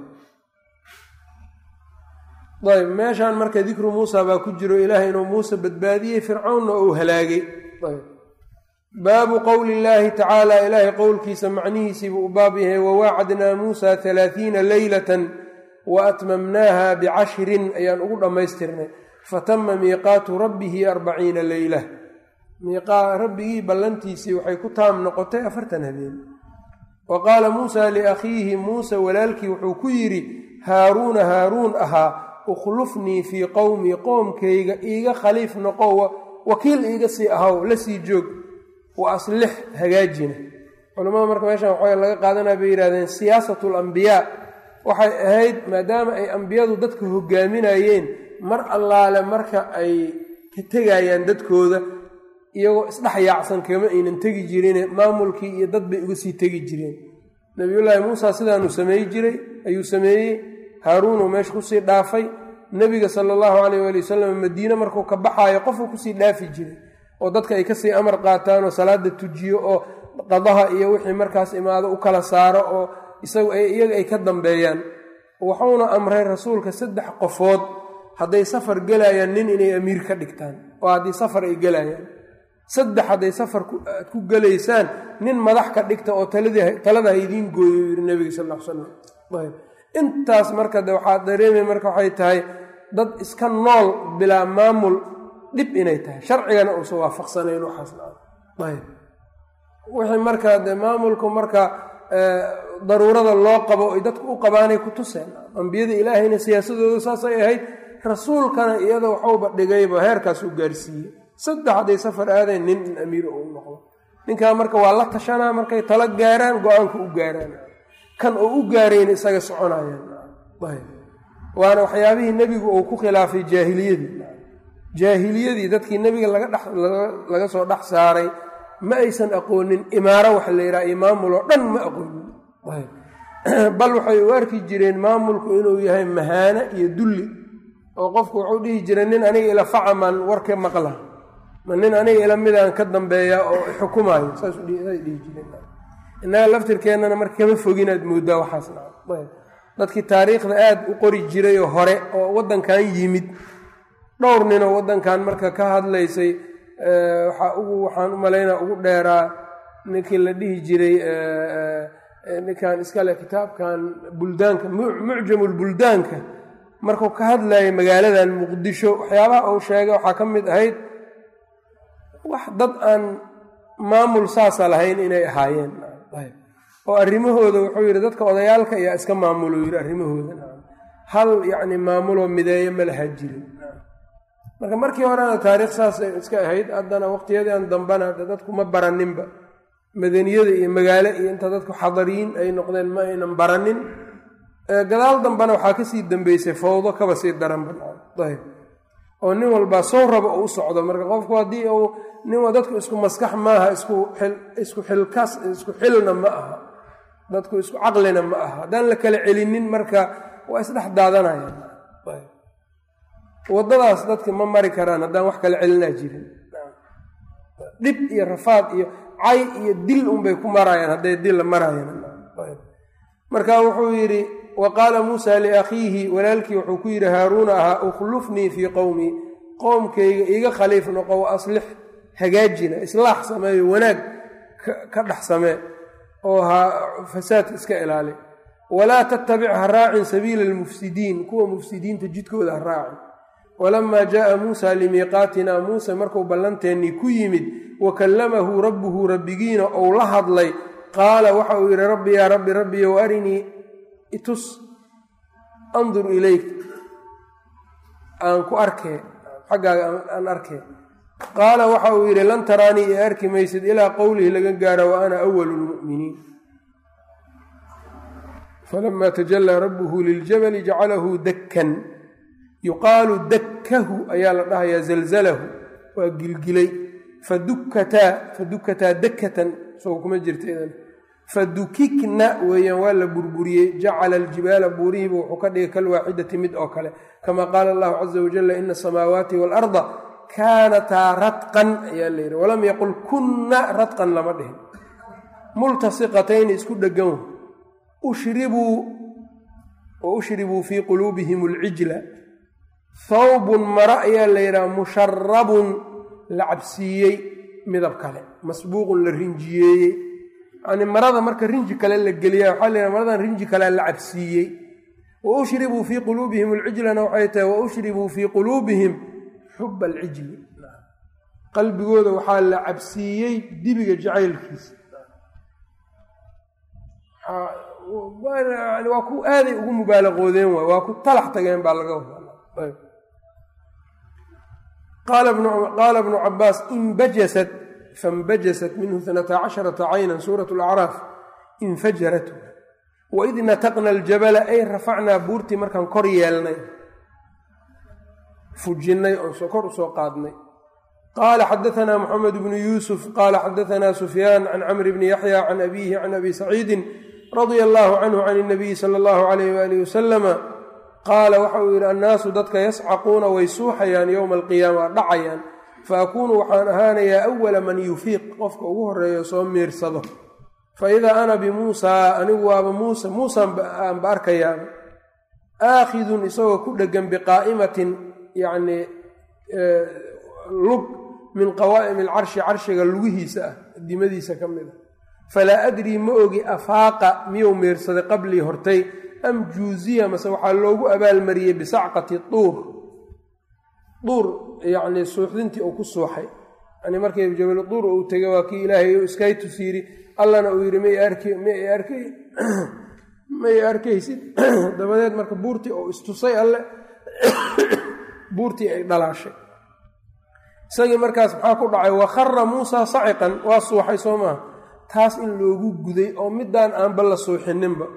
ayb meeshaan marka dikru muusa baa ku jiro ilaahay inuu muuse badbaadiyey fircawnna uu halaagay ayb baabu qowli illaahi tacaala ilaahay qowlkiisa macnihiisiibuu u baab yahay wawaacadnaa muusa halaathiina leylatan wa atmamnaaha bicashrin ayaan ugu dhammaystirnay fatama miiqaatu rabbihi arbaciina leyla rabbigii ballantiisii waxay ku taam noqotay afartan habeen wa qaala muusa liakhiihi muuse walaalkii wuxuu ku yidhi haaruuna haaruun ahaa ukhlufnii fii qowmii qoomkayga iiga khaliif noqo wakiil iiga sii ahaw la sii joog wa aslix hagaajina culamada marka meeshan waxaa laga qaadanaya bay yidhahdeen siyaasatu alambiyaa waxay ahayd maadaama ay ambiyadu dadka hogaaminayeen mar allaale marka ay ka tegayaan dadkooda iyagoo isdhex yaacsan kama aynan tegi jirine maamulkii iyo dad bay uga sii tegi jireen nabiyullaahi muusa sidaanuu sameey jiray ayuu sameeyey haaruunuu meesha kusii dhaafay nebiga sala allahu calayh waali wasalam madiine markuu ka baxaayo qofuu kusii dhaafi jiray oo dadka ay kasii amar qaataan oo salaada tujiyo oo qadaha iyo wixii markaas imaado u kala saaro oo iyaga ay ka dambeeyaan wuxuuna amray rasuulka saddex qofood hadday safar gelayaan nin inay amiir ka dhigtaan oo haddii safar ay gelayaan saddex hadday safar aad ku gelaysaan nin madax ka dhigta oo talada ha idiin gooyo yiri nebiga sal l salam ayb intaas marka de waxaa dareemay marka waxay tahay dad iska nool bilaa maamul dhib inay tahay sharcigana uusan waafaqsanayn waxaasayb wixii marka de maamulku marka daruurada loo qabo ay dadku u qabaanay ku tuseen ambiyada ilaahayna siyaasadooda saasay ahayd rasuulkana iyada waxuuba dhigayba heerkaas u gaarsiiyey saddex hadday safar aadayn nin in amiir uu noqdo ninkaa marka waa la tashanaa markay tala gaaraan go-aanka u gaaraan kan oo u gaarayna isaga soconayaan waana waxyaabihii nebigu uu ku khilaafay jaahiliyadii jaahiliyadii dadkii nebiga laga soo dhex saaray ma aysan aqoonin imaaro waxa la yidhaha iyo maamul oo dhan ma aqoonin bal waxay u arki jireen maamulku inuu yahay mahaano iyo dulli oo qofku wuxuu dhihi jiray nin aniga ila facaman warka maqla ma nin aniga ila midaan ka dambeeya oo xukumaayo saasay dhihi jireen innaga laftirkeennana marka kama foginaad mooddaa waxaas dadkii taariikhda aad u qori jirayoo hore oo waddankan yimid dhowr ninoo waddankan marka ka hadlaysay waxaa ugu waxaan u malaynaa ugu dheeraa ninkii la dhihi jiray ninkan iskale kitaabkan buldaanka mucjamulbuldaanka markuu ka hadlayay magaaladan muqdisho waxyaabaha uu sheegay waxaa ka mid ahayd wax dad aan maamul saasa lahayn inay ahaayeen oo arrimahooda wuxuu yidhi dadka odayaalka ayaa iska maamulo yidhi arrimahooda hal yacni maamuloo mideeyo ma lahaa jirin marka markii horena taariikh saasay iska ahayd haddana waqtiyadan dambena dadku ma baraninba madaniyada iyo magaalo iyo inta dadku xadariyiin ay noqdeen ma aynan baranin gadaal dambena waxaa kasii dambeysay fawdo kaba sii daranba ayb oo nin walbaa sow raba u socdo marka qofku haddii uu nin dadku isku maskax maaha isku isku xilkas isku xilna ma aha dadku isku caqlina ma aha haddaan la kala celinin marka waa isdhex daadanayaan waddadaas dadka ma mari karaan haddaan wax kala celinaa jirin dhib iyo rafaad iyo cay iyo dil unbay ku marayaan hadday dil la marayaan marka wuxuu yidhi wa qaala muusa liakhiihi walaalkii wuxuu ku yidhi haaruuna ahaa ukhlufnii fii qowmii qowmkayga iga khaliif noqo wa aslix hagaajina islaax sameeyo wanaag ka dhex samee oo ha fasaadka iska ilaali walaa tattabic ha raacin sabiila almufsidiin kuwa mufsidiinta jidkooda ha raacin walamaa jaaa muusa limiiqaatina muuse markuu ballanteennii ku yimid wa kallamahu rabbuhu rabbigiina ou la hadlay qaala waxa uu yidhi rabbi yaa rabbi rabbiyow arinii itus andur ilayk aan ku arkee xaggaaga aan arkee qaala waxa uu yidhi lan taraanii i arki maysid ilaa qowlihi laga gaaro wa ana awalu lmu'miniin falamaa tajallaa rabbuhu liljabali jacalahu dakkan yuqaalu dakkahu ayaa la dhahayaa zalzalahu waa gilgilay fadukkataa fadukkataa dakkatan soo kuma jirta idan fadukikna weeyaan waa la burburiyey jacala aljibaala buurihiiba wuxuu ka dhigay kalwaaxidati mid oo kale kama qaala allahu caza wajalla ina asamaawaati waalarda kaanataa radqan ayaa la yidhi walam yaqul kunna radqan lama dhihin multasiqatayni isku dhegan ushribuu wa ushribuu fii quluubihim alcijla thawbun mara ayaa la yidhaha musharabun la cabsiiyey midab kale masbuuqun la rinjiyeeyey yani marada marka rinji kale la geliya waxaa la yidhaha maradan rinji kalea la cabsiiyey wa ushribuu fii quluubihim alcijlana waxay tahay wa ushribuu fii quluubihim xuba alcijli qalbigooda waxaa la cabsiiyey dibiga jacaylkiisa waa ku aaday ugu mubaalaqoodeen waay waa ku talax tageen baa laga wadaa qaala bnu cabaas inbajasat fainbajasat minhu inata casharata caynan suurat lacraaf infajarat waid nataqna aljabala ay rafacnaa buurtii markaan kor yeelnay fujinnay oo kor usoo qaadnay qaala xadaanaa moxamed bnu yuusuf qaala xadaanaa sufyaan can camri bni yaxya can abiihi can abi saciidin radia allaahu canhu can inabiyi sala allahu alayh waalihi wasalama qaala waxa uu yidhi annaasu dadka yascaquuna way suuxayaan yowma alqiyaama dhacayaan fa akuunu waxaan ahaanayaa awala man yufiiq qofka ugu horeeyo soo miirsado fa idaa ana bimuusaa anigu waaba muuse muusaan aanba arkayaa aakhidun isagoo ku dhegan biqaa'imatin yacnii lug min qawaa'imi alcarshi carshiga lugihiisa ah dimadiisa ka mid a falaa adrii ma ogi afaaqa miyuu miirsaday qablii hortay am juuziya mase waxaa loogu abaalmariyey bisacqati duur duur yacnii suuxdintii uu ku suuxay yani markii jabalu duur uu tegay waa kii ilaahay iskaytus yidhi allana uu yidhi may ark may ark may arkaysid dabadeed marka buurtii uu istusay alle buurtii ay dhalaashay isagii markaas maxaa ku dhacay wa khara muusaa saciqan waa suuxay soo maaha taas in loogu guday oo midaan aanba la suuxininba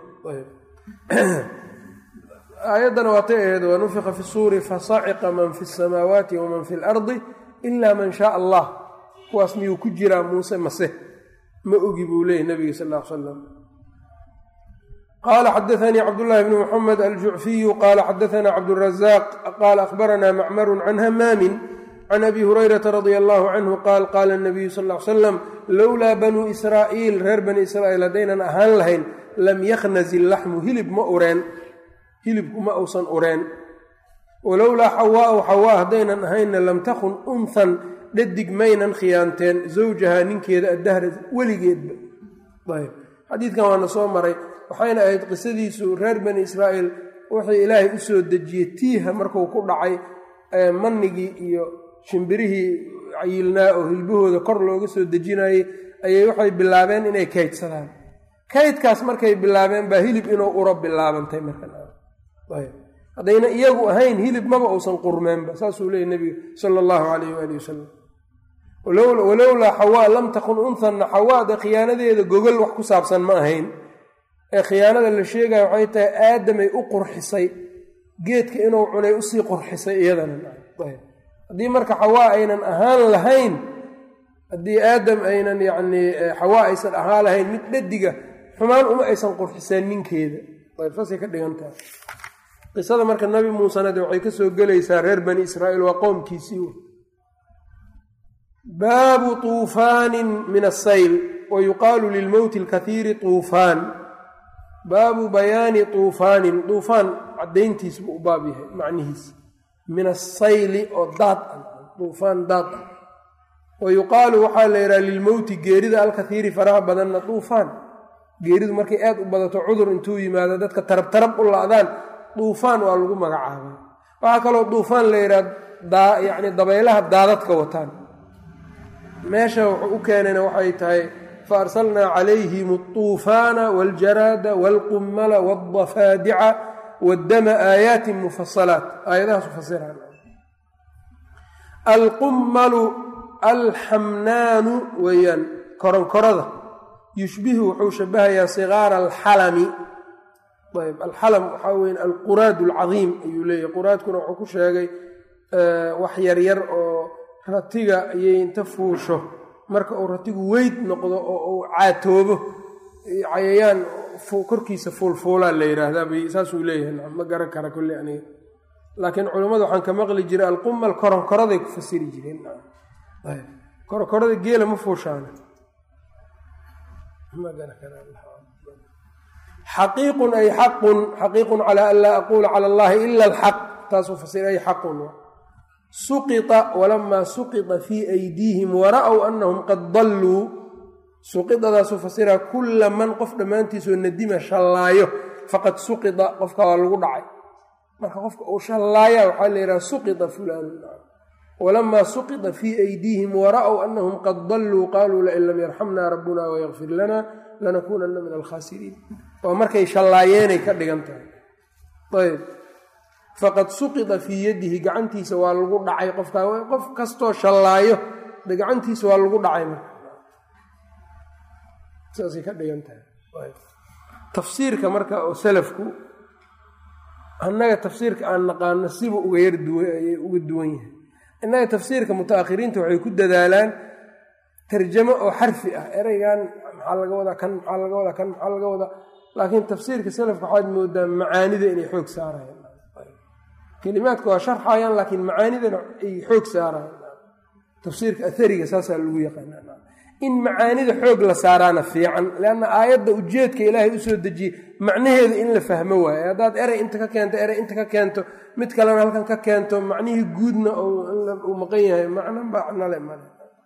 aayaddana waatay ahayd wa nufika fi suuri fasaciqa man fi samaawaati waman fi lardi ila man shaa allah kuwaas miyuu ku jiraa muuse mase ma ogi buu leeyay nabiga sal l salam qaala xadaanii cabdullaahi bni muxamed aljucfiyu qaala xadaanaa cabdurazaq qaala akhbaranaa macmarun can hamaamin can abi hurayrata radia allahu canhu qaal qaala nabiyu sal l salam lowlaa banuu israa'iil reer bani israa'iil haddaynan ahaan lahayn lam yakhnazi laxmu hilib ma ureen hilibku ma uusan ureen walowlaa xawaau xawaa haddaynan ahaynna lam takun unhan dhadig maynan khiyaanteen zawjahaa ninkeeda addahra weligeedba ayb xadiidkan waana soo maray waxayna ahayd qisadiisu reer bani israa'iil wuxuu ilaahay u soo dejiyey tiiha markuu ku dhacay mannigii iyo shimbirihii cayilnaa oo hilbahooda kor looga soo dejinayay ayay waxay bilaabeen inay kaydsadaan kaydkaas markay bilaabeen baa hilib inuu uro bilaabantay markahaddayna iyagu ahayn hilib maba uusan qurmeenba saasuu leeyay nebiga sala allahu calayh waali wasalam walowlaa xawaa lam takun unhanna xawaada khiyaanadeeda gogol wax ku saabsan ma ahayn ee khiyaanada la sheegaya waxay tahay aadamay u qurxisay geedka inuu cunay usii qurxisay iyadana haddii marka xawaa aynan ahaan lahayn haddii aadam aynan yacnii xawaa aysan ahaan lahayn mid dhadiga xumaan uma aysan qurxiseen ninkeeda ayb saasay ka dhigan tahay qisada marka nabi muusena de waxay ka soo gelaysaa reer bani israa'iil waa qoomkiisii baabu tuufaanin min asayl wa yuqaalu lilmowti alkathiiri tuufaan baabu bayaani tuufaanin duufaan caddayntiis buu u baab yahay macnihiisa min asayli oo daad ah duufaan daad ah wa yuqaalu waxaa la yidhaha lilmowti geerida alkathiiri faraha badanna duufaan geeridu markay aad u badato cudur intuu yimaado dadka tarab tarab u la'daan duufaan waa lagu magacaabaa waxaa kaloo duufaan la yidhaha yacni dabaylaha daadadka wataan meesha wuxuu u keenayna waxay tahay fa arsalnaa calayhim altuufaana waاljaraada waalqummala waاldafaadica waddama aayaatin mufasalaat aayadahaas ufasiraan alqummalu alxamnaanu weeyaan koronkorada yushbihu wuxuu shabahayaa sigaara alxalami ayb alxalam waxaa weya alquraad alcadiim ayuu leeyahy quraadkuna wuxuu ku sheegay wax yaryar oo ratiga ayay inta fuusho marka uu ratigu weyd noqdo oo uu caatoobo cayayaan korkiisa fuulfuulaa la yidhaahdaa saasuu leeyahay ma garan kara kulli aniga laakiin culammada waxaan ka maqli jiray alqumal koronkoraday ku fasiri jireen koronkorada geela ma fuushaana xaqiiqun ay xaqun xaqiiqun calaa an laa aquula cala allahi ila alxaq taasuu fasira ay xaqun suqita walamaa suqita fii aydiihim wara'w anahum qad dalluu suqidadaasuu fasiraa kulla man qof dhammaantiisoo nadima shallaayo faqad suqita qofka waa lagu dhacay marka qofka uu shallaaya waxaa la yidhaha suqita fulaanu walamaa suqita fii aydiihim wara'w anahum qad dalluu qaaluu lain lam yarxamna rabbuna wayakfir lana lanakuunanna min alkhaasiriin waa markay shallaayeenay ka dhigan tahay ayb faqad suqita fii yadihi gacantiisa waa lagu dhacay qofkaa qof kastoo shallaayo de gacantiisa waa lagu dhacay marka saasay ka dhigan tahay tafsiirka marka oo salafku annaga tafsiirka aan naqaano siba uga yar duwan ayay uga duwan yahay innaga tafsiirka mutaakhiriinta waxay ku dadaalaan tarjamo oo xarfi ah ereygan maxaa laga wadaa kan maxaa laga wadaa kan maxaa laga wadaa laakiin tafsiirka salafka waxaad moodaa macaanida inay xoog saarayaan kelimaadka waa sharxayaan laakiin macaanidana ay xoog saarayaan tafsiirka athariga saasaa lagu yaqaana in macaanida xoog la saaraana fiican leanna aayadda ujeedka ilaahay usoo dejiyey macnaheeda in la fahmo waaye haddaad erey inta ka keento erey inta ka keento mid kalena halkan ka keento macnihii guudna uu maqan yahay macno bacnale male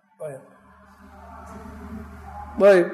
ayb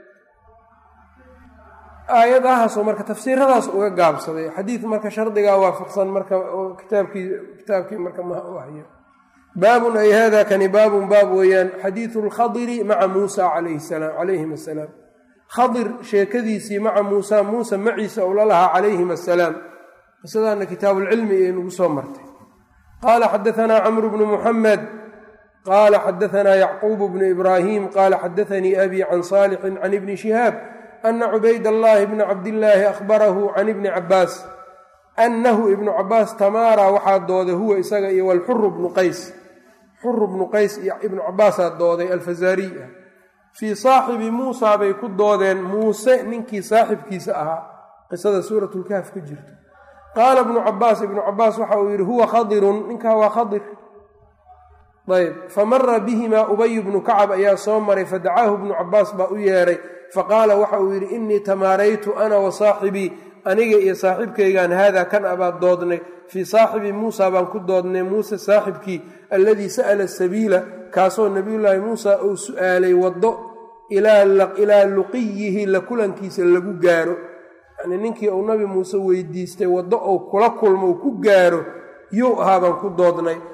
aayadahaasoo marka tafsiiradaas uga gaabsaday xadiid marka shardigaa waafaqsan marka kitaabkii kitaabkii marka ma u hayo baabun ay hada kani baabun baab weeyaan xadiidu lkhadiri maca muusa calayhi salaam calayhim assalaam khadir sheekadiisii maca muusa muusa maciisa ou la lahaa calayhim assalaam qisadaana kitaabuulcilmi ee nagu soo martay qaala xadaanaa camru bnu muxamed qaala xadaanaa yacquubu bnu ibraahim qaala xadaanii abi can saalixin can ibni shihaab ana cubayd allahi bna cabdillaahi akhbarahu can ibni cabaas annahu ibnu cabaas tamaara waxaa dooday huwa isaga iyo walxuru bnu qays xuru bnu qays iyo ibnu cabaasaa dooday alfazaariy ah fii saaxibi muusaa bay ku doodeen muuse ninkii saaxibkiisa ahaa qisada suuratulkaaf ku jirto qaala ibnu cabaas ibnu cabaas waxa uu yidhi huwa khadirun ninkaa waa khadir ayb famara bihimaa ubay bnu kacab ayaa soo maray fadacaahu ibnu cabaas baa u yeedhay faqaala waxa uu yidhi innii tamaaraytu ana wa saaxibii aniga iyo saaxiibkaygaan haadaa kan abaad doodnay fii saaxibi muusa baan ku doodnay muuse saaxibkii alladii sa'ala sabiila kaasoo nebiyullaahi muusa uu su'aalay waddo ilaa luqiyihi la kulankiisa lagu gaaro yacnii ninkii uu nabi muuse weydiistay waddo uu kula kulmo u ku gaaro yuu ahaa baan ku doodnay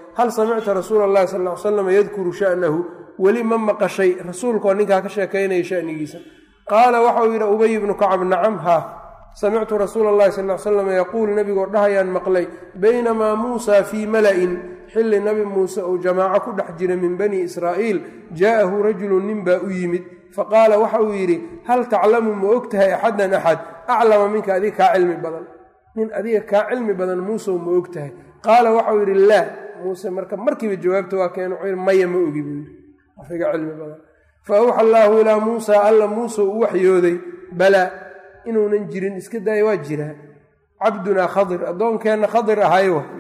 hal samicta rasuula allahi sal ly slam yadkuru sha'nahu weli ma maqashay rasuulkaoo ninkaa ka sheekaynaya shanigiisa qaala waxauu yidhi ubay ibnu kacab nacam haa samictu rasuula allahi sal l slam yaquul nebigoo dhahayaan maqlay baynamaa muusaa fii mala'in xilli nabi muuse uu jamaaco ku dhex jira min bani israa'iil jaa'ahu rajulun nin baa u yimid faqaala waxa uu yidhi hal taclamu ma og tahay axadan axad aclama minka adiga kaa cilmi badan nin adiga kaa cilmi badan muusew ma og tahay qaala waxauu yidhi laa muuse marka markiiba jawaabta waa keen wuxuu yidhi maya ma ogi buu yidhi afiga cilmi badan fa awxa allaahu ilaa muusaa alla muuse u waxyooday balaa inuunan jirin iska daaya waa jiraa cabdunaa khadir addoonkeenna khadir ahay wa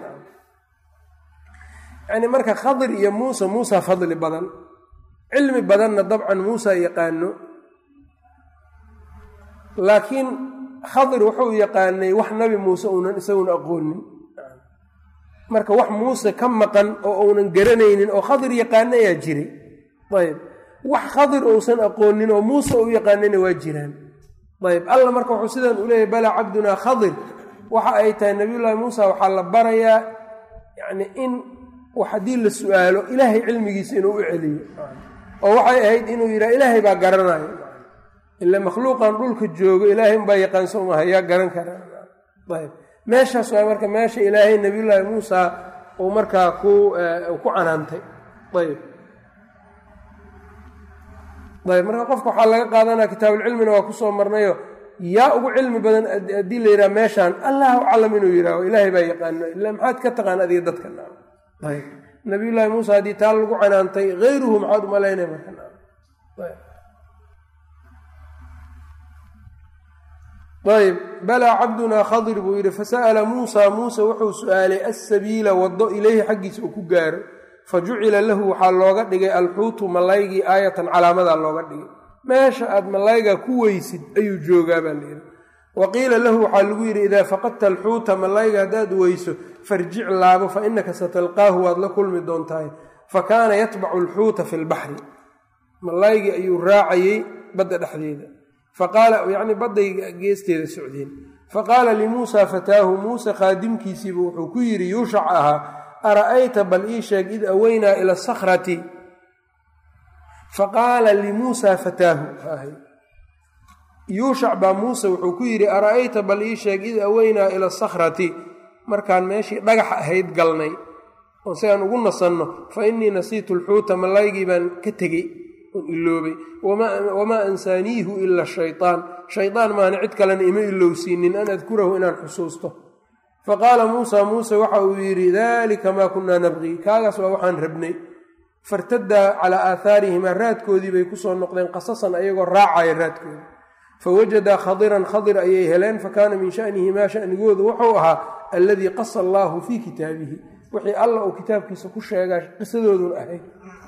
yacni marka khadir iyo muuse muusa fadli badan cilmi badanna dabcan muusa yaqaano laakiin khadir wuxuu yaqaanay wax nabi muuse uunan isaguna aqoonin marka wax muuse ka maqan oo uunan garanaynin oo khadir yaqaano ayaa jiray ayb wax khadir uusan aqoonin oo muuse u yaqaanayna waa jiraan ayb alla marka wuxuu sidan u leeyahy balaa cabdunaa khadir waxa ay tahay nabiyullaahi muusa waxaa la barayaa yacni in haddii la su-aalo ilaahay cilmigiisa inuu u celiyo oo waxay ahayd inuu yidhaha ilaahay baa garanayo ila makhluuqan dhulka joogo ilaahay unbaa yaqaanso umaha yaa garan kara ayb meeshaas waa marka meesha ilaahay nabiyullaahi muusa uu markaa ku ku canaantay ayb ayb marka qofka waxaa laga qaadanaya kitaabulcilmina waa kusoo marnayo yaa ugu cilmi badan haddii la yidhaha meeshaan allahu aclam inuu yidhaaho ilaahay baa yaqaano ila maxaad ka taqaan adiga dadka ayb nabiyullaahi muusa haddii taa lagu canaantay hayruhu maxaad umalaynay marka ayb balaa cabdunaa khadir buu yidhi fasa'ala muusaa muuse wuxuu su-aalay assabiila waddo ileyhi xaggiisa uu ku gaaro fa jucila lahu waxaa looga dhigay alxuutu malaygii aayatan calaamadaa looga dhigay meesha aad malaygaa ku weysid ayuu joogaa baa layidhi wa qiila lahu waxaa lagu yidhi idaa faqadta alxuuta malayga haddaad weyso farjic laabo fa innaka satalqaahu waad la kulmi doontahay fa kaana yatbacu alxuuta fi lbaxri malaygii ayuu raacayey badda dhexdeeda faqaala yacni badday geesteeda socdeen faqaala limuusaa fataahu muuse khaadimkiisiibu wuxuu ku yidhi yuushac ahaa ara'ayta bal ii sheeg id aweynaa ila asakhrati faqaala limuusaa fataahu yuushac baa muuse wuxuu ku yidhi ara'ayta bal ii sheeg id aweynaa ila asakhrati markaan meeshii dhagax ahayd galnay oo si aan ugu nasanno fa innii nasiitu alxuuta malaygii baan ka tegey oon iloobay wamaa ansaaniihu ila shaytaan shaydaan maana cid kalena ima ilowsiinin an adkurahu inaan xusuusto faqaala muusaa muuse waxa uu yidhi daalika maa kunnaa nabqii kaagaas waa waxaan rabnay fartaddaa calaa aathaarihimaa raadkoodii bay kusoo noqdeen qasasan ayagoo raacaya raadkoodii fawajadaa khadiran khadir ayay heleen fakaana min shanihimaa shanigoodu wuxuu ahaa alladii qasa allaahu fii kitaabihi wixii alla uu kitaabkiisa ku sheegaa qisadoodun ahayd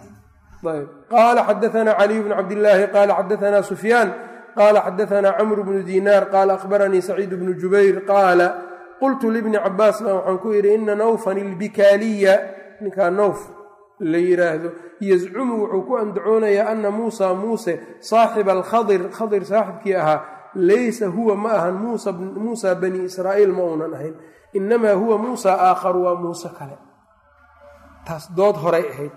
ayb qaala xadaanaa caliy bnu cabdillaahi qaala xadaanaa sufyaan qaala xadaanaa camru bnu diinaar qaala akhbaranii saciid bnu jubayr qaala qultu libni cabaas baa waxaan ku yidhi ina nawfan ilbikaaliya ninkaa nawf la yidhaahdo yazcumu wuxuu ku andacoonayaa ana muusa muuse saaxiba alkhadir khadir saaxibkii ahaa laysa huwa ma ahan muusa bani israa'iil ma uunan ahayn inamaa huwa muusa aakharu waa muuse kale taas dood horay ahayd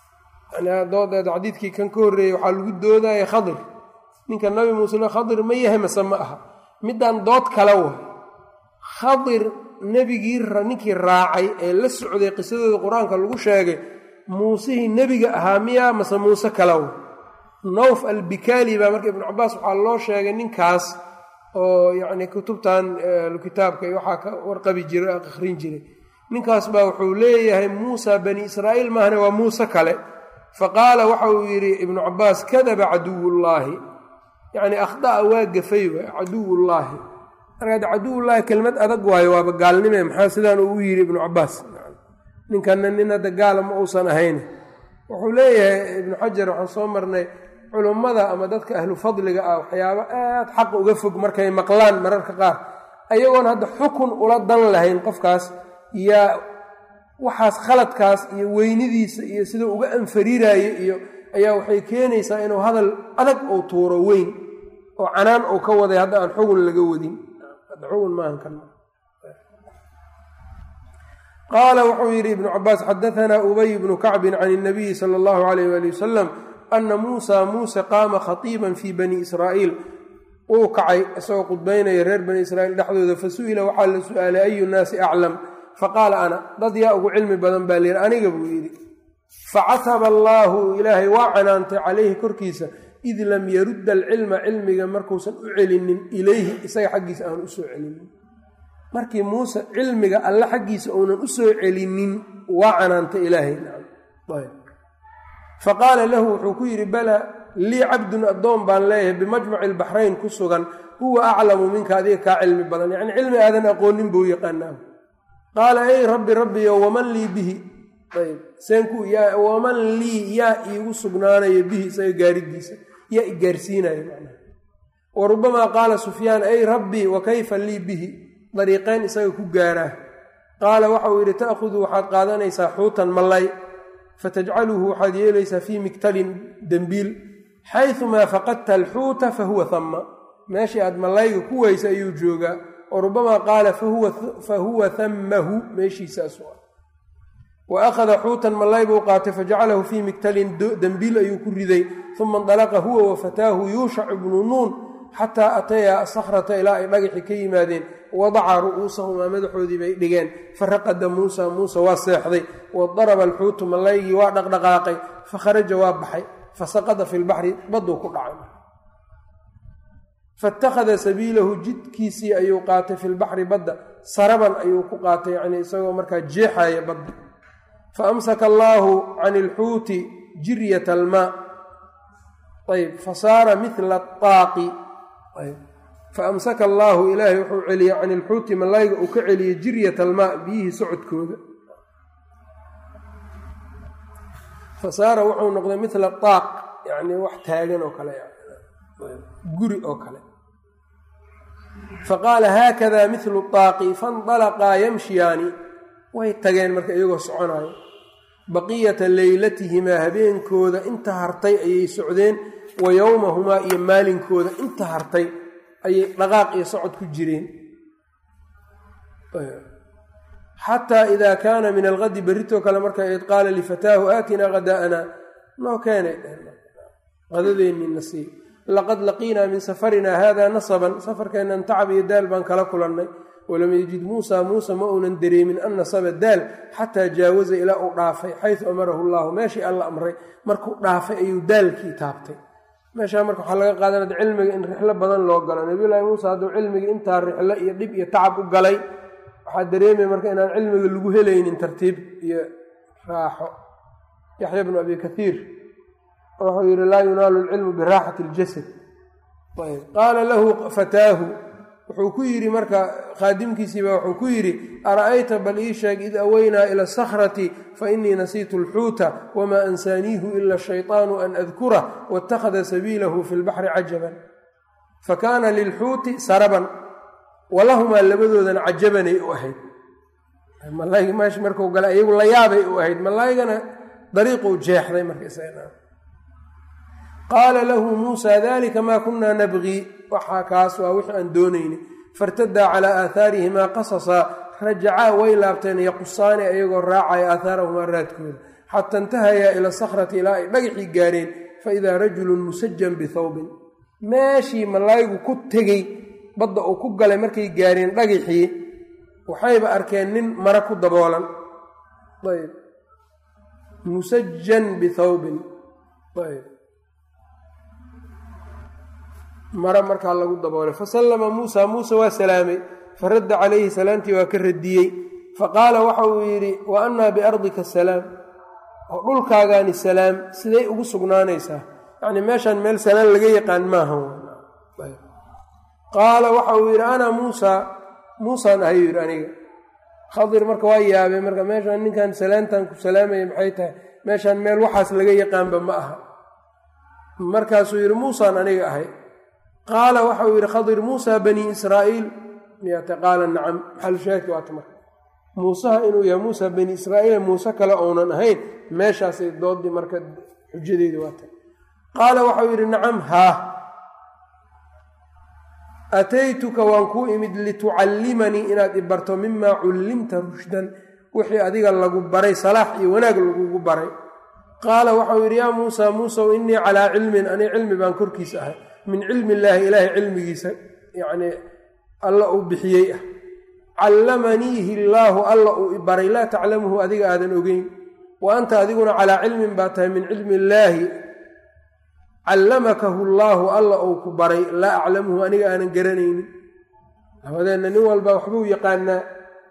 doodeed xadiidkii kan ka horreeyey waxaa lagu doodaya khadir ninka nabi muuse khadir ma yahay mase ma aha midaan dood kale wa khadir nebigii ninkii raacay ee la socday qisadooda qur-aanka lagu sheegay muusihii nebiga ahaa miyaa mase muuse kalaw nawf albikaali baa marka ibnu cabaas waxaa loo sheegay ninkaas oo yacni kutubtan kitaabka iyo waxaa ka warqabi jiray akhrin jiray ninkaas baa wuxuu leeyahay muusa bani israa'iil maahane waa muuse kale faqaala waxa uu yidhi ibnu cabaas kadaba caduwullaahi yacni akhda'a waa gafay wa caduwullaahi markaad caduwullaahi kelmad adag waayo waaba gaalnime maxaa sidaan uu u yidhi ibnu cabaas ninkanna nin hadda gaala ma uusan ahayn wuxuu leeyahay ibnu xajar waxaan soo marnay culummada ama dadka ahlu fadliga ah waxyaabo aad xaqa uga fog markay maqlaan mararka qaar ayagoon hadda xukun ula dan lahayn qofkaas yaa waxaas khaladkaas iyo weynidiisa iyo siduu uga anfariiraayo iyo ayaa waxay keenaysaa inuu hadal adag uu tuuro weyn oo canaan uu ka waday hadda aan xugun laga wadin hadda xugun maahan kan qaala wuxuu yidhi ibnu cabaas xadaanaa ubay bnu kacbin can اnabiyi sala اllahu alayh wali wasalam ana muusa muuse qaama khatiiban fii bani israa'iil uu kacay isagoo khudbaynaya reer bani israiil dhexdooda fasu'ila waxaa la su'aalay ayu nnaasi aclam faqaala ana dad yaa ugu cilmi badan baa layidhi aniga buu yidhi facataba allaahu ilaahay waa canaantay calayhi korkiisa id lam yarudda alcilma cilmiga markuusan u celinin ilayhi isaga xaggiisa aan usoo celinin markii muuse cilmiga alle xaggiisa uunan u soo celinin waa canaantay ilaahay fa qaala lahu wuxuu ku yidhi balaa lii cabdun addoon baan leeyahay bimajmaci albaxrayn ku sugan huwa aclamu minka adiga kaa cilmi badan yacni cilmi aadan aqoonin buu yaqaanaa qaala ey rabbi rabbiyo waman lii bihi ayb seenku waman lii yaa iigu sugnaanaya bihi isaga gaaridiisa yaa i gaarsiinaya macnaha wa rubamaa qaala sufyaan ey rabbii wa kayfa lii bihi dariiqeyn isaga ku gaaraa qaala waxa uu yidhi ta'khudu waxaad qaadanaysaa xuutan mallay fatajcaluhu waxaad yeelaysaa fii miktalin dembiil xayumaa faqadta alxuuta fa huwa hamma meeshii aad mallayga ku weysa ayuu joogaa wa rubamaa qaala fa huwa hammahu meeshiisaasu ah wa akhada xuutan mallay buu qaatay fajacalahu fii miktalin dembiil ayuu ku riday uma indalaqa huwa wa fataahu yuushac ibnu nuun xataa atayaa asakhrata ilaa ay dhagaxi ka yimaadeen wadaca ru'uusahumaa madaxoodii bay dhigeen faraqada muusa muuse waa seexday wadaraba alxuutu mallaygii waa dhaqdhaqaaqay fakharaja waa baxay fasaqada fi lbaxri badduu ku dhacay faittakhada sabiilahu jidkiisii ayuu qaatay fi lbaxri badda saraban ayuu ku qaatay yacnii isagoo markaa jeexaya badda fa amsaka allaahu can ilxuuti jiryat almaa ayb fasaara mila aaqi fa amsaka allaahu ilaahay wuxuu celiyey can ilxuuti mallayga uu ka celiyey jiryat almaa biyihii socodkooda fasaara wuxuu noqday mila aaq yacnii wax taagan oo kale guri oo kale faqaala haakada milu aaqi faindalaqaa yamshiyaani way tageen marka iyagoo soconayo baqiyata leylatihimaa habeenkooda inta hartay ayay socdeen wa yowmahumaa iyo maalinkooda inta hartay ayay dhaqaaq iyo socod ku jireen xataa idaa kaana min alqadi berritoo kale marka id qaala lifataahu aatinaa hadaa'ana noo keenay qadadeennina sii laqad laqiinaa min safarinaa hada nasaban safarkeennan tacab iyo daal baan kala kulannay walam yajid muusa muuse ma uunan dareemin an nasaba daal xataa jaawaza ilaa uu dhaafay xaysu amarahu llaahu meeshii alla amray markuu dhaafay ayuu daalkii taabtay meeshaa marka waxaa laga qaadanada cilmiga in rixlo badan loo galo nabiyullaahi muuse hadduu cilmiga intaa rixlo iyo dhib iyo tacab u galay waxaa dareemaya marka inaan cilmiga lagu helaynin tartiib iyo raaxo yaxya bnu abi kaiir wuxuu yidhi laa yunaalu lcilmu biraaxati اljasad qaala lahu fataahu wuxuu ku yidhi marka khaadimkiisiiba wuxuu ku yidhi ara'ayta bal ii sheeg id aweynaa ila asakhrati fainii nasiitu alxuuta wamaa ansaaniihu ila shayطaanu an adkurah waاtakhada sabiilahu fi lbaxri cajaban fakaana lilxuuti saraban walahumaa labadoodana cajabanay u ahayd malayga meesha marku galay iyagu la yaabay u ahayd malaygana dariiquu jeexday marka qaala lahu muusa dalika maa kunaa nabgii waxaa kaas waa wixii aan doonayni fairtadaa calaa aahaarihimaa qasasaa rajacaa way laabteen yaqusaani ayagoo raacaya aahaarahumaa raadkooda xata intahayaa ila sakhrati ilaa ay dhagaxii gaareen faidaa rajulun musajan bithawbin meeshii malaygu ku tegey badda uu ku galay markay gaareen dhagaxii waxayba arkeen nin mara ku daboolan ayb musajan bithawbin ayb mare markaa lagu daboolay fasallama muusa muuse waa salaamay faradda calayhi salaamtii waa ka radiyey faqaala waxa uu yidhi wa annaa biardika salaam oo dhulkaagaani salaam siday ugu sugnaanaysaa yacnii meeshaan meel salaan laga yaqaan maaha qaala waxa uu yidhi ana muusa muusaan ahay yidhi aniga khadir marka waa yaabay marka meeshaan ninkan salaantan ku salaamaya maxay tahay meeshaan meel waxaas laga yaqaanba ma aha markaasuu yidhi muusaan aniga ahay qaala waxa uu yidhi khadir muusa bani israa'iil miyate qaala nacam maxalushaahidka waata marka muusaha inuu yahay muusa bani israa'iil muuse kale ounan ahayn meeshaasay doodii marka xujadeedi waata qaala waxauu yidhi nacam haa ataytuka waan kuu imid litucallimanii inaad i barto mimaa cullimta rushdan wixii adiga lagu baray salaax iyo wanaag lagugu baray qaala waxau yidhi yaa muusaa muusow innii calaa cilmin ani cilmi baan korkiisa ahay min cilmi illaahi ilaahay cilmigiisa yacnii alla uu bixiyey ah callamaniihi illaahu alla uu ibaray laa taclamuhu adiga aadan ogeyn wa anta adiguna calaa cilmin baa tahay min cilmi illaahi callamakahu llaahu alla uu ku baray laa aclamuhu aniga aanan garanaynin labadeenna nin walba waxbuu yaqaanaa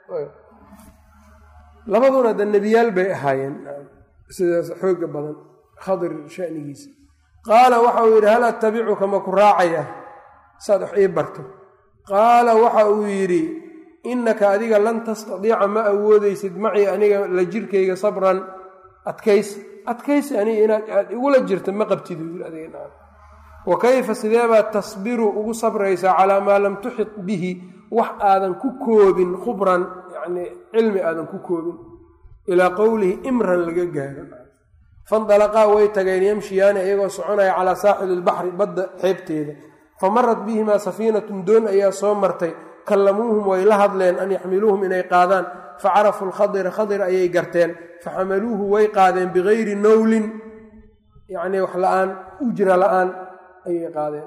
labaduna da nebiyaal bay ahaayeen sidaas xooga badan khadir shanigiisa qaala waxa uu yidhi hal attabicuka ma ku raacaya saad wax ii barto qaala waxa uu yidhi innaka adiga lan tastadiica ma awoodaysid macii aniga la jirkayga sabran adkaysi adkaysi aniga inaad aad igula jirta ma qabtid adiga wa kayfa sideebaad tasbiru ugu sabraysaa calaa maa lam tuxit bihi wax aadan ku koobin khubran yacnii cilmi aadan ku koobin ilaa qowlihi imran laga gaaro fandalaqaa way tageen yamshiyaani iyagoo soconaya calaa saaxili ilbaxri badda xeebteeda fa marat bihimaa safiinatun doon ayaa soo martay kallamuuhum way la hadleen an yaxmiluuhum inay qaadaan fa carafuu lkhadira khadir ayay garteen fa xamaluuhu way qaadeen bigayri nowlin yacnii wax la-aan ujra la-aan ayay qaadeen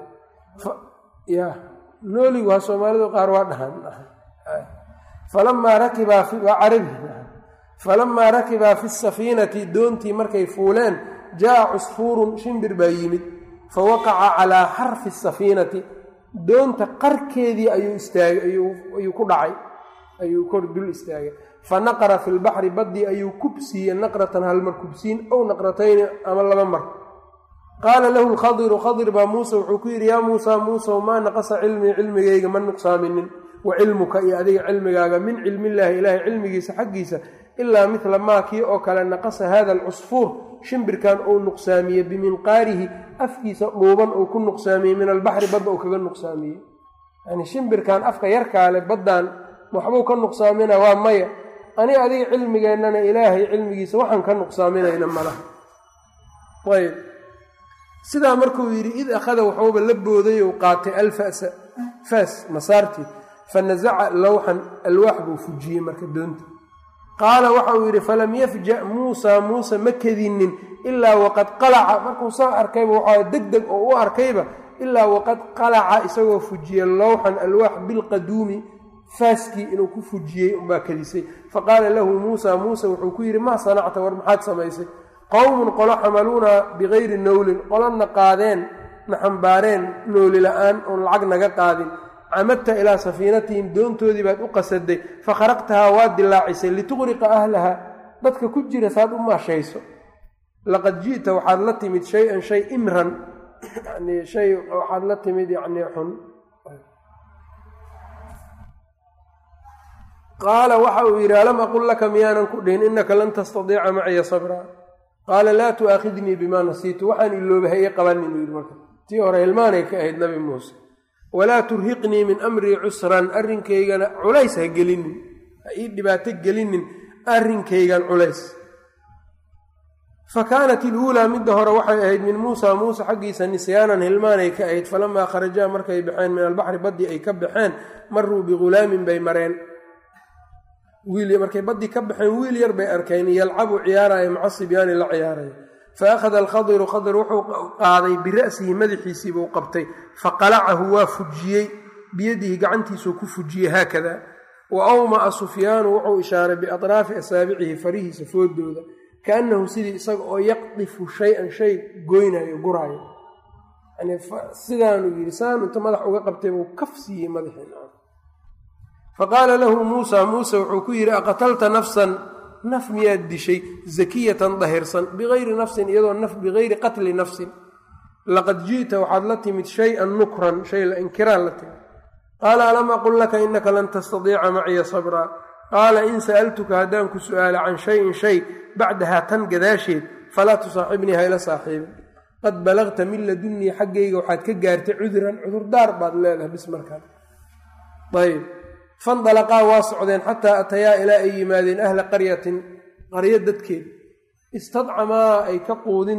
ya nooligu ha soomaalidu qaar waa dhahan falamaa rakibaa waa carabi falamaa rakibaa fi safiinati doontii markay fuuleen jaa cusfuurun shimbir baa yimid fa waqaca calaa xarfi safiinati doonta qarkeedii ayuu istaagay ayuu ku dhacay ayuu kor dul istaagay fa naqara fi lbaxri baddii ayuu kubsiiye naqratan halmar kubsiin ow naqratayni ama laba mar qaala lahu lkhadiru khadir baa muuse wuxuu ku yidhi yaa muusa muusow maa naqasa cilmii cilmigayga ma nuqsaaminin wa cilmuka iyo adiga cilmigaaga min cilmillaahi ilaahay cilmigiisa xaggiisa ilaa midla maa kii oo kale naqasa hada alcusfuur shimbirkan uu nuqsaamiyey biminqaarihi afkiisa dhuuban uu ku nuqsaamiyey min albaxri badda uu kaga nuqsaamiyey yani shimbirkan afka yarkaale baddan waxbuu ka nuqsaamina waa maya aniga adiga cilmigeennana ilaahay cilmigiisa waxaan ka nuqsaaminayna malaha ayb sidaa markuu yidhi id akhada waxuuba la booday ou qaatay alfasa faas masaartii fa nasaca lowxan alwaax buu fujiyey marka doonta qaala waxa uu yidhi falam yafja muusaa muuse ma kedinin ilaa waqad qalaca markuu soo arkayba waxaa deg deg oo u arkayba ilaa waqad qalaca isagoo fujiyey lowxan alwaax bilqaduumi faaskii inuu ku fujiyey unbaa kadisay faqaala lahu muusa muuse wuxuu ku yidhi maa sanacta war maxaad samaysay qowmun qolo xamaluuna bikayri nowlin qolona qaadeen na xambaareen nooli la-aan oon lacag naga qaadin camadta ilaa safiinatihim doontoodii baad u qasaday fakharaqtahaa waad dilaacisay lituqriqa ahlaha dadka ku jira saad u maashayso laqad ji'ta waxaad la timid shay-an shay imran yani shay waxaad la timid yacnii xun qaala waxa uu yidhi alam aqul laka miyaanan ku dhihin innaka lan tastadiica maciya sabraa qaala laa tu'aakhidnii bimaa nasiitu waxaan ilooba ha ii qabanin uu yidhi marka tii hore hilmaanay ka ahayd nabi muuse walaa turhiqnii min amrii cusran arrinkaygana culays ha gelinin ha ii dhibaato gelinin arrinkaygan culays fa kaanat iluulaa midda hore waxay ahayd min muusa muuse xaggiisa nisyaanan hilmaanay ka ahayd falamaa kharajaa markay baxeen min albaxri baddii ay ka baxeen maruu bighulaamin bay mareen wiil markay baddii ka baxeen wiil yar bay arkeen yalcabu ciyaaraya maca sibyaani la ciyaaraya fa akhada alkhadiru khadir wuxuu qaaday bira'sihi madaxiisii buu qabtay faqalacahu waa fujiyey biyadihi gacantiisuu ku fujiyey haakada wa awma'a sufyaanu wuxuu ishaaray biatraafi asaabicihi farihiisa foodooda kaannahu sidii isaga oo yaqdifu shay-an shay goynayo guraayo yani sidaanuu yidhi saan inta madax uga qabtay buu kaf siiyey madaxii faqaala lahu muusa muuse wuxuu ku yidhi aqatalta nafsan naf miyaad dishay zakiyatan dahirsan bigayri nafsin iyadoo naf bigayri qatli nafsin laqad ji'ta waxaad la timid shay-an nukran shay la inkiraan la timid qaala alam aqul laka inaka lan tastadiica maciya sabraa qaala in sa'altuka haddaan ku su'aala can shayin shay bacdahaa tan gadaasheed falaa tusaaxibnii hayla saaxiibin qad balagta min ladunnii xaggayga waxaad ka gaartay cuduran cudurdaar baad leedahay bis markaan ayb fandalaqaa waa socdeen xataa atayaa ilaa ay yimaadeen ahla qaryatin qaryo dadkeed istadcamaa ay ka quudin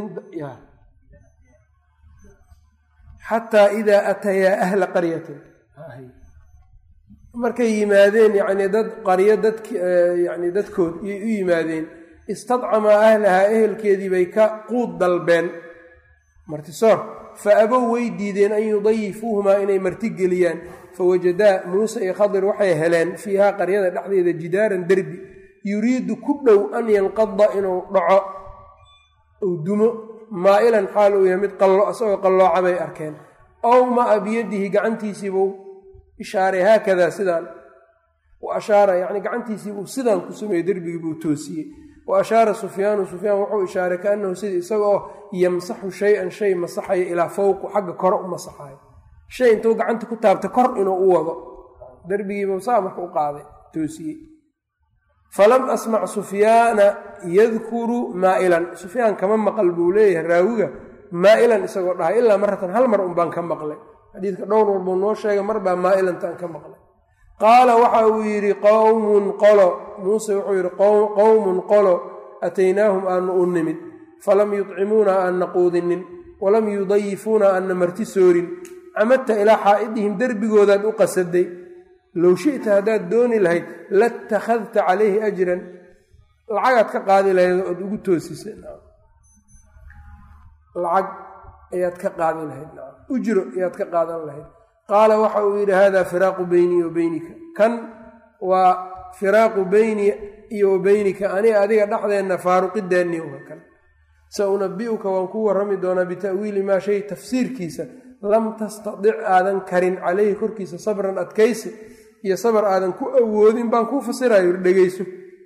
xataa idaa atayaa ahla qaryatin markay yimaadeen yacnii dad qaryo dadk yacni dadkood iyay u yimaadeen istadcamaa ahlahaa ehelkeedii bay ka quud dalbeen martisoor fa abow way diideen an yudayifuuhumaa inay martigeliyaan fawajadaa muuse iyo khadir waxay heleen fiihaa qaryada dhexdeeda jidaaran derbi yuriidu ku dhow an yanqada inuu dhaco uu dumo maa'ilan xaal uu yahay mid qallo isagoo qallooca bay arkeen ow maa biyadihi gacantiisiibuu ishaaray haakadaa sidaan wa ashaara yacni gacantiisiibuu sidaan ku sameeyey derbigii buu toosiyey wa ashaara sufyaanu sufyaan wuxuu ishaaray kaannahu sida isagaoo yamsaxu shay-an shay masaxayo ilaa fowqu xagga kore u masaxayo shay intuu gacanta ku taabta kor inuu u wado derbigiibuu saa marka u qaaday toosiyey falam asmac sufyaana yadkuru maa'ilan sufyaan kama maqal buu leeyahay raawiga maa'ilan isagoo dhahay ilaa maratan hal mar un baan ka maqlay xadiidka dhowr war buu noo sheegay mar baa maa'ilantaan ka maqlay qaala waxa uu yidhi qowmun qolo muuse wuxuu yidhi qowmun qolo ataynaahum aanu u nimid falam yudcimuuna aanna quudinin walam yudayifuuna aanna marti soorin camadta ilaa xaa'idihim derbigoodaad u qasaday low shi'ta haddaad dooni lahayd latakhadta calayhi ajran lacagaad ka qaadi lahayd ood ugu toosisa lacag ayaad ka qaadi lahayd ujro ayaad ka qaadan lahayd qaala waxa uu yidhi hada firaaqu beynii wa beynika kan waa firaaqu beynii iyo wa beynika aniga adiga dhexdeenna faaruqidaanii wa kan sa unabi'uka waan ku warrami doonaa bita'wiili maa shay tafsiirkiisa lam tastadic aadan karin calayhi korkiisa sabran adkaysi iyo sabar aadan ku awoodin baan kuu fasirayo dhegeyso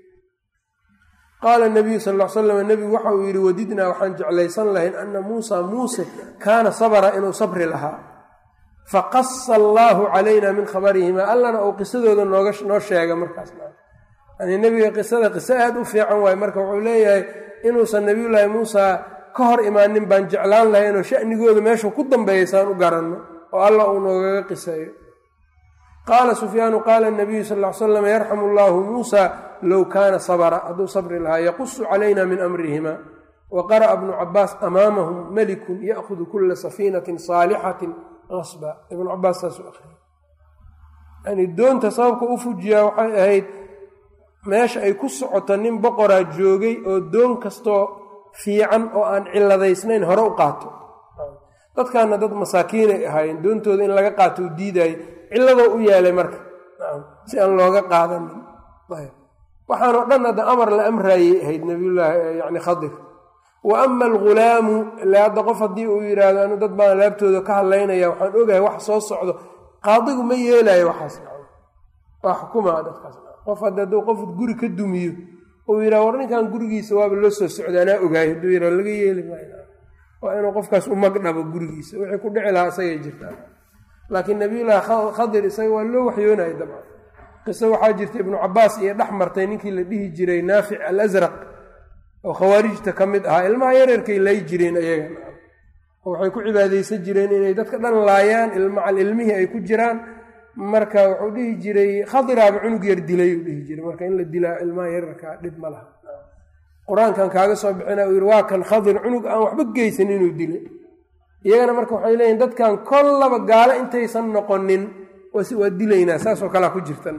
qaala nabiyu sal l slam nebigu waxa uu yidhi wadidnaa waxaan jeclaysan lahayn ana muusa muuse kaana sabra inuu sabri lahaa faqasa allaahu calayna min khabarihima allana uu qisadooda nooga noo sheega markaas yani nebiga qisada qiso aad u fiican waaye marka wuxuu leeyahay inuusan nabiyullaahi muusa ka hor imaanin baan jeclaan lahaynoo shanigooda meeshuu ku dambeeyaysaan u garanno oo alla uu noogaga qiseeyo qaala sufyaanu qaala nabiyu sal l slam yarxamu allaahu muusa low kaana sabra hadduu sabri lahaa yaqusu calayna min amrihima wa qara'a bnu cabaas amaamahum melikun ya'hudu kula safiinatin saalixatin qasba ibnu cabaas saasuu ahriyay yani doonta sababka u fujiyaa waxay ahayd meesha ay ku socoto nin boqoraa joogay oo doon kastoo fiican oo aan ciladaysnayn hore u qaato dadkaana dad masaakiinay ahaayeen doontooda in laga qaato u diidaayo cilladoo u yaalay marka si aan looga qaadanin waxaanoo dhan hadda amar la amraayay ahayd nabiyullaahi yani khadir wa ama algulaamu ilaa hadda qof haddii uu yidhaahdo anu dad baan laabtooda ka hadlaynaya waxaan ogahay wax soo socdo qaadigu ma yeelayo waxaas waa xukumaa dadkaas qof hadda hadduu qof guri ka dumiyo uu yidhaha war ninkan gurigiisa waaba loo soo socda anaa ogaay hadduu yidhaha laga yeeli maayo waa inuu qofkaas u magdhabo gurigiisa wixii ku dhici lahaa isagay jirtaa laakiin nabiyullaahi khadir isaga waa loo waxyoonaya dabcan qiso waxaa jirta ibnu cabaas iyo dhex martay ninkii la dhihi jiray naafic al asraq oo khawaarijta ka mid ahaa ilmaha yareerkay lay jireen ayaga oo waxay ku cibaadaysan jireen inay dadka dhan laayaan ilmacal ilmihii ay ku jiraan marka wuxuu dhihi jiray khadiraaba cunug yar dilay uu dhihi jiray marka in la dilaa ilmaha yareerka dhib ma laha qur-aankan kaaga soo bixina uu yidhi waa kan khadir cunug aan waxba geysan inuu dilay iyagana marka waxay leeyihin dadkan kollaba gaalo intaysan noqonin waa dilaynaa saasoo kalea ku jirta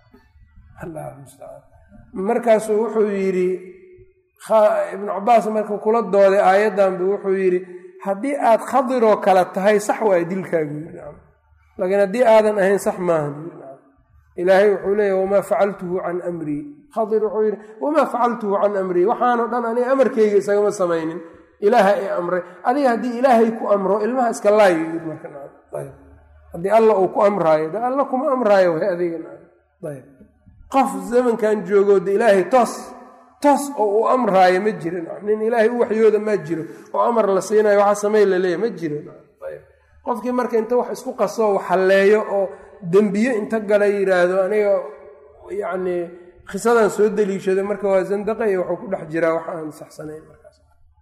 markaasuu wuxuu yidhi ibnu cabaas markuu kula dooday aayaddanbu wuxuu yidhi haddii aad khadiroo kale tahay sax waa dilkaagu laakiin haddii aadan ahayn sax maahan ilaahay wuxuu leeyahy wamaa facaltuhu can amrii khadir wuxuu yidhi wamaa facaltuhu can amrii waxaanoo dhan aniga amarkayga isagama samaynin ilaaha i amray adiga haddii ilaahay ku amro ilmaha iska laayo haddii alla uu ku amraayo de alla kuma amraayo way adigayb qof zamankan joogoo de ilaahay toos toos oo uu amraayo ma jiro nin ilaahay u waxyooda ma jiro oo amar la siinayo waxa samey laleeyahy ma jiro qofkii marka inta wax isku qasoo wax halleeyo oo dembiye inta gala yidhaahdo aniga yacni khisadan soo deliishado marka waa zandaqa iyo waxuu ku dhex jiraa wax aan saxsanayn markaas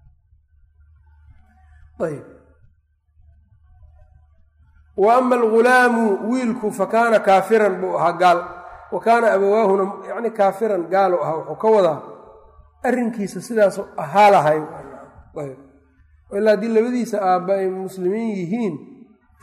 ayb wa ama algulaamu wiilku fa kaana kaafiran buu ahaa gaal wa kaana abawaahuna yacni kaafiran gaalu ahaa wuxuu ka wadaa arrinkiisa sidaas ahaa lahay ilaa haddii labadiisa aabba ay muslimiin yihiin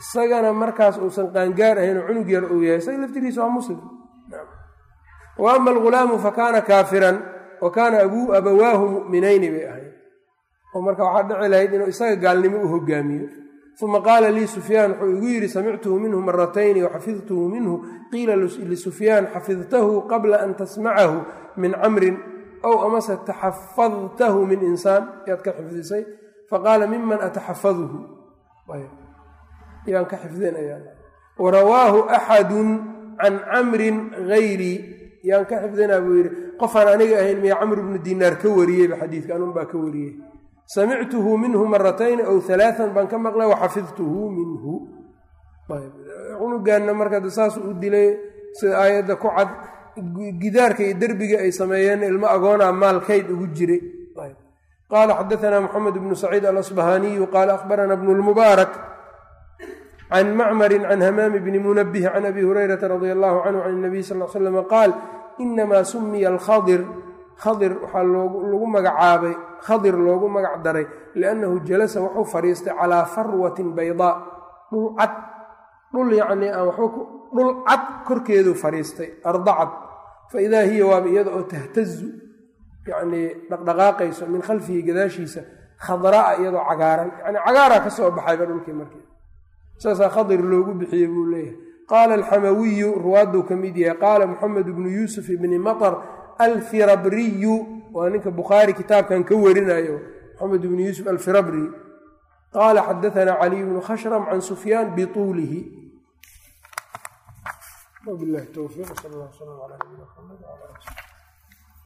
isagana markaas uusan qaangaar ahayn oo cunug yar uu yahay isaga laftigiisa waa muslim wa ama algulaamu fa kaana kaafiran wa kaana abuu abawaahu mu'minayni bay ahayd oo marka waxaa dhici lahayd inuu isaga gaalnimo u hogaamiyo uma qaala lii sufyaan wuxuu igu yidhi samictuhu minhu maratayni waxafidtuhu minhu qiila lisufyaan xafidtahu qabla an tasmacahu min camrin ow amase taxafadtahu min insaan yaad ka xifdisay faqaala miman ataxafaduhu yaan ka xifdinaya warawaahu axadun can camrin gayrii yaan ka xifdinaa buu yidhi qofaan aniga ahayn miya camr bnu dinaar ka wariyeyba xadiidka anun baa ka wariyey samictuhu minhu maratayni ow alaaan baan ka maqlay waxafidtuhu minhu cunugaanna marka saas u dilay sida aayadda ku cad gidaarka iyo derbiga ay sameeyeen ilmo agoonaa maalkayd ugu jiray qaala xadaanaa moxamed bnu saciid alasbahaniyu qaala akhbarana bnu lmubaarak can macmarin can hamaami bni munabih can abi hurayrata radi allahu canhu can nabiy sal l slam qaal inamaa sumiya alkhadir khadir waxaa lagu magacaabay khadir loogu magac daray liannahu jalasa wuxuu fadhiistay calaa farwatin baydaa dhul cad dhul yacnii aan waxba dhul cad korkeeduu fadhiistay arda cad fa idaa hiya waaba iyada oo tahtazu yacnii dhaqdhaqaaqayso min khalfihi gadaashiisa khadra'a iyadoo cagaaran yacni cagaaraa ka soo baxayba dhulkii markii saasaa khadir loogu bixiyey buu leeyahay qaala alxamawiyu ruwaadduu ka mid yahay qaala moxamed bnu yuusuf ibni matar alfirabriyu waa ninka bukhaari kitaabkan ka warinayo moxamed bnu yuusuf alfirabri qaala xadaanaa caliy bnu khashram can sufyaan bituulihi wbilahi towfiiq sal allah slam ala nabina mxamed wala ali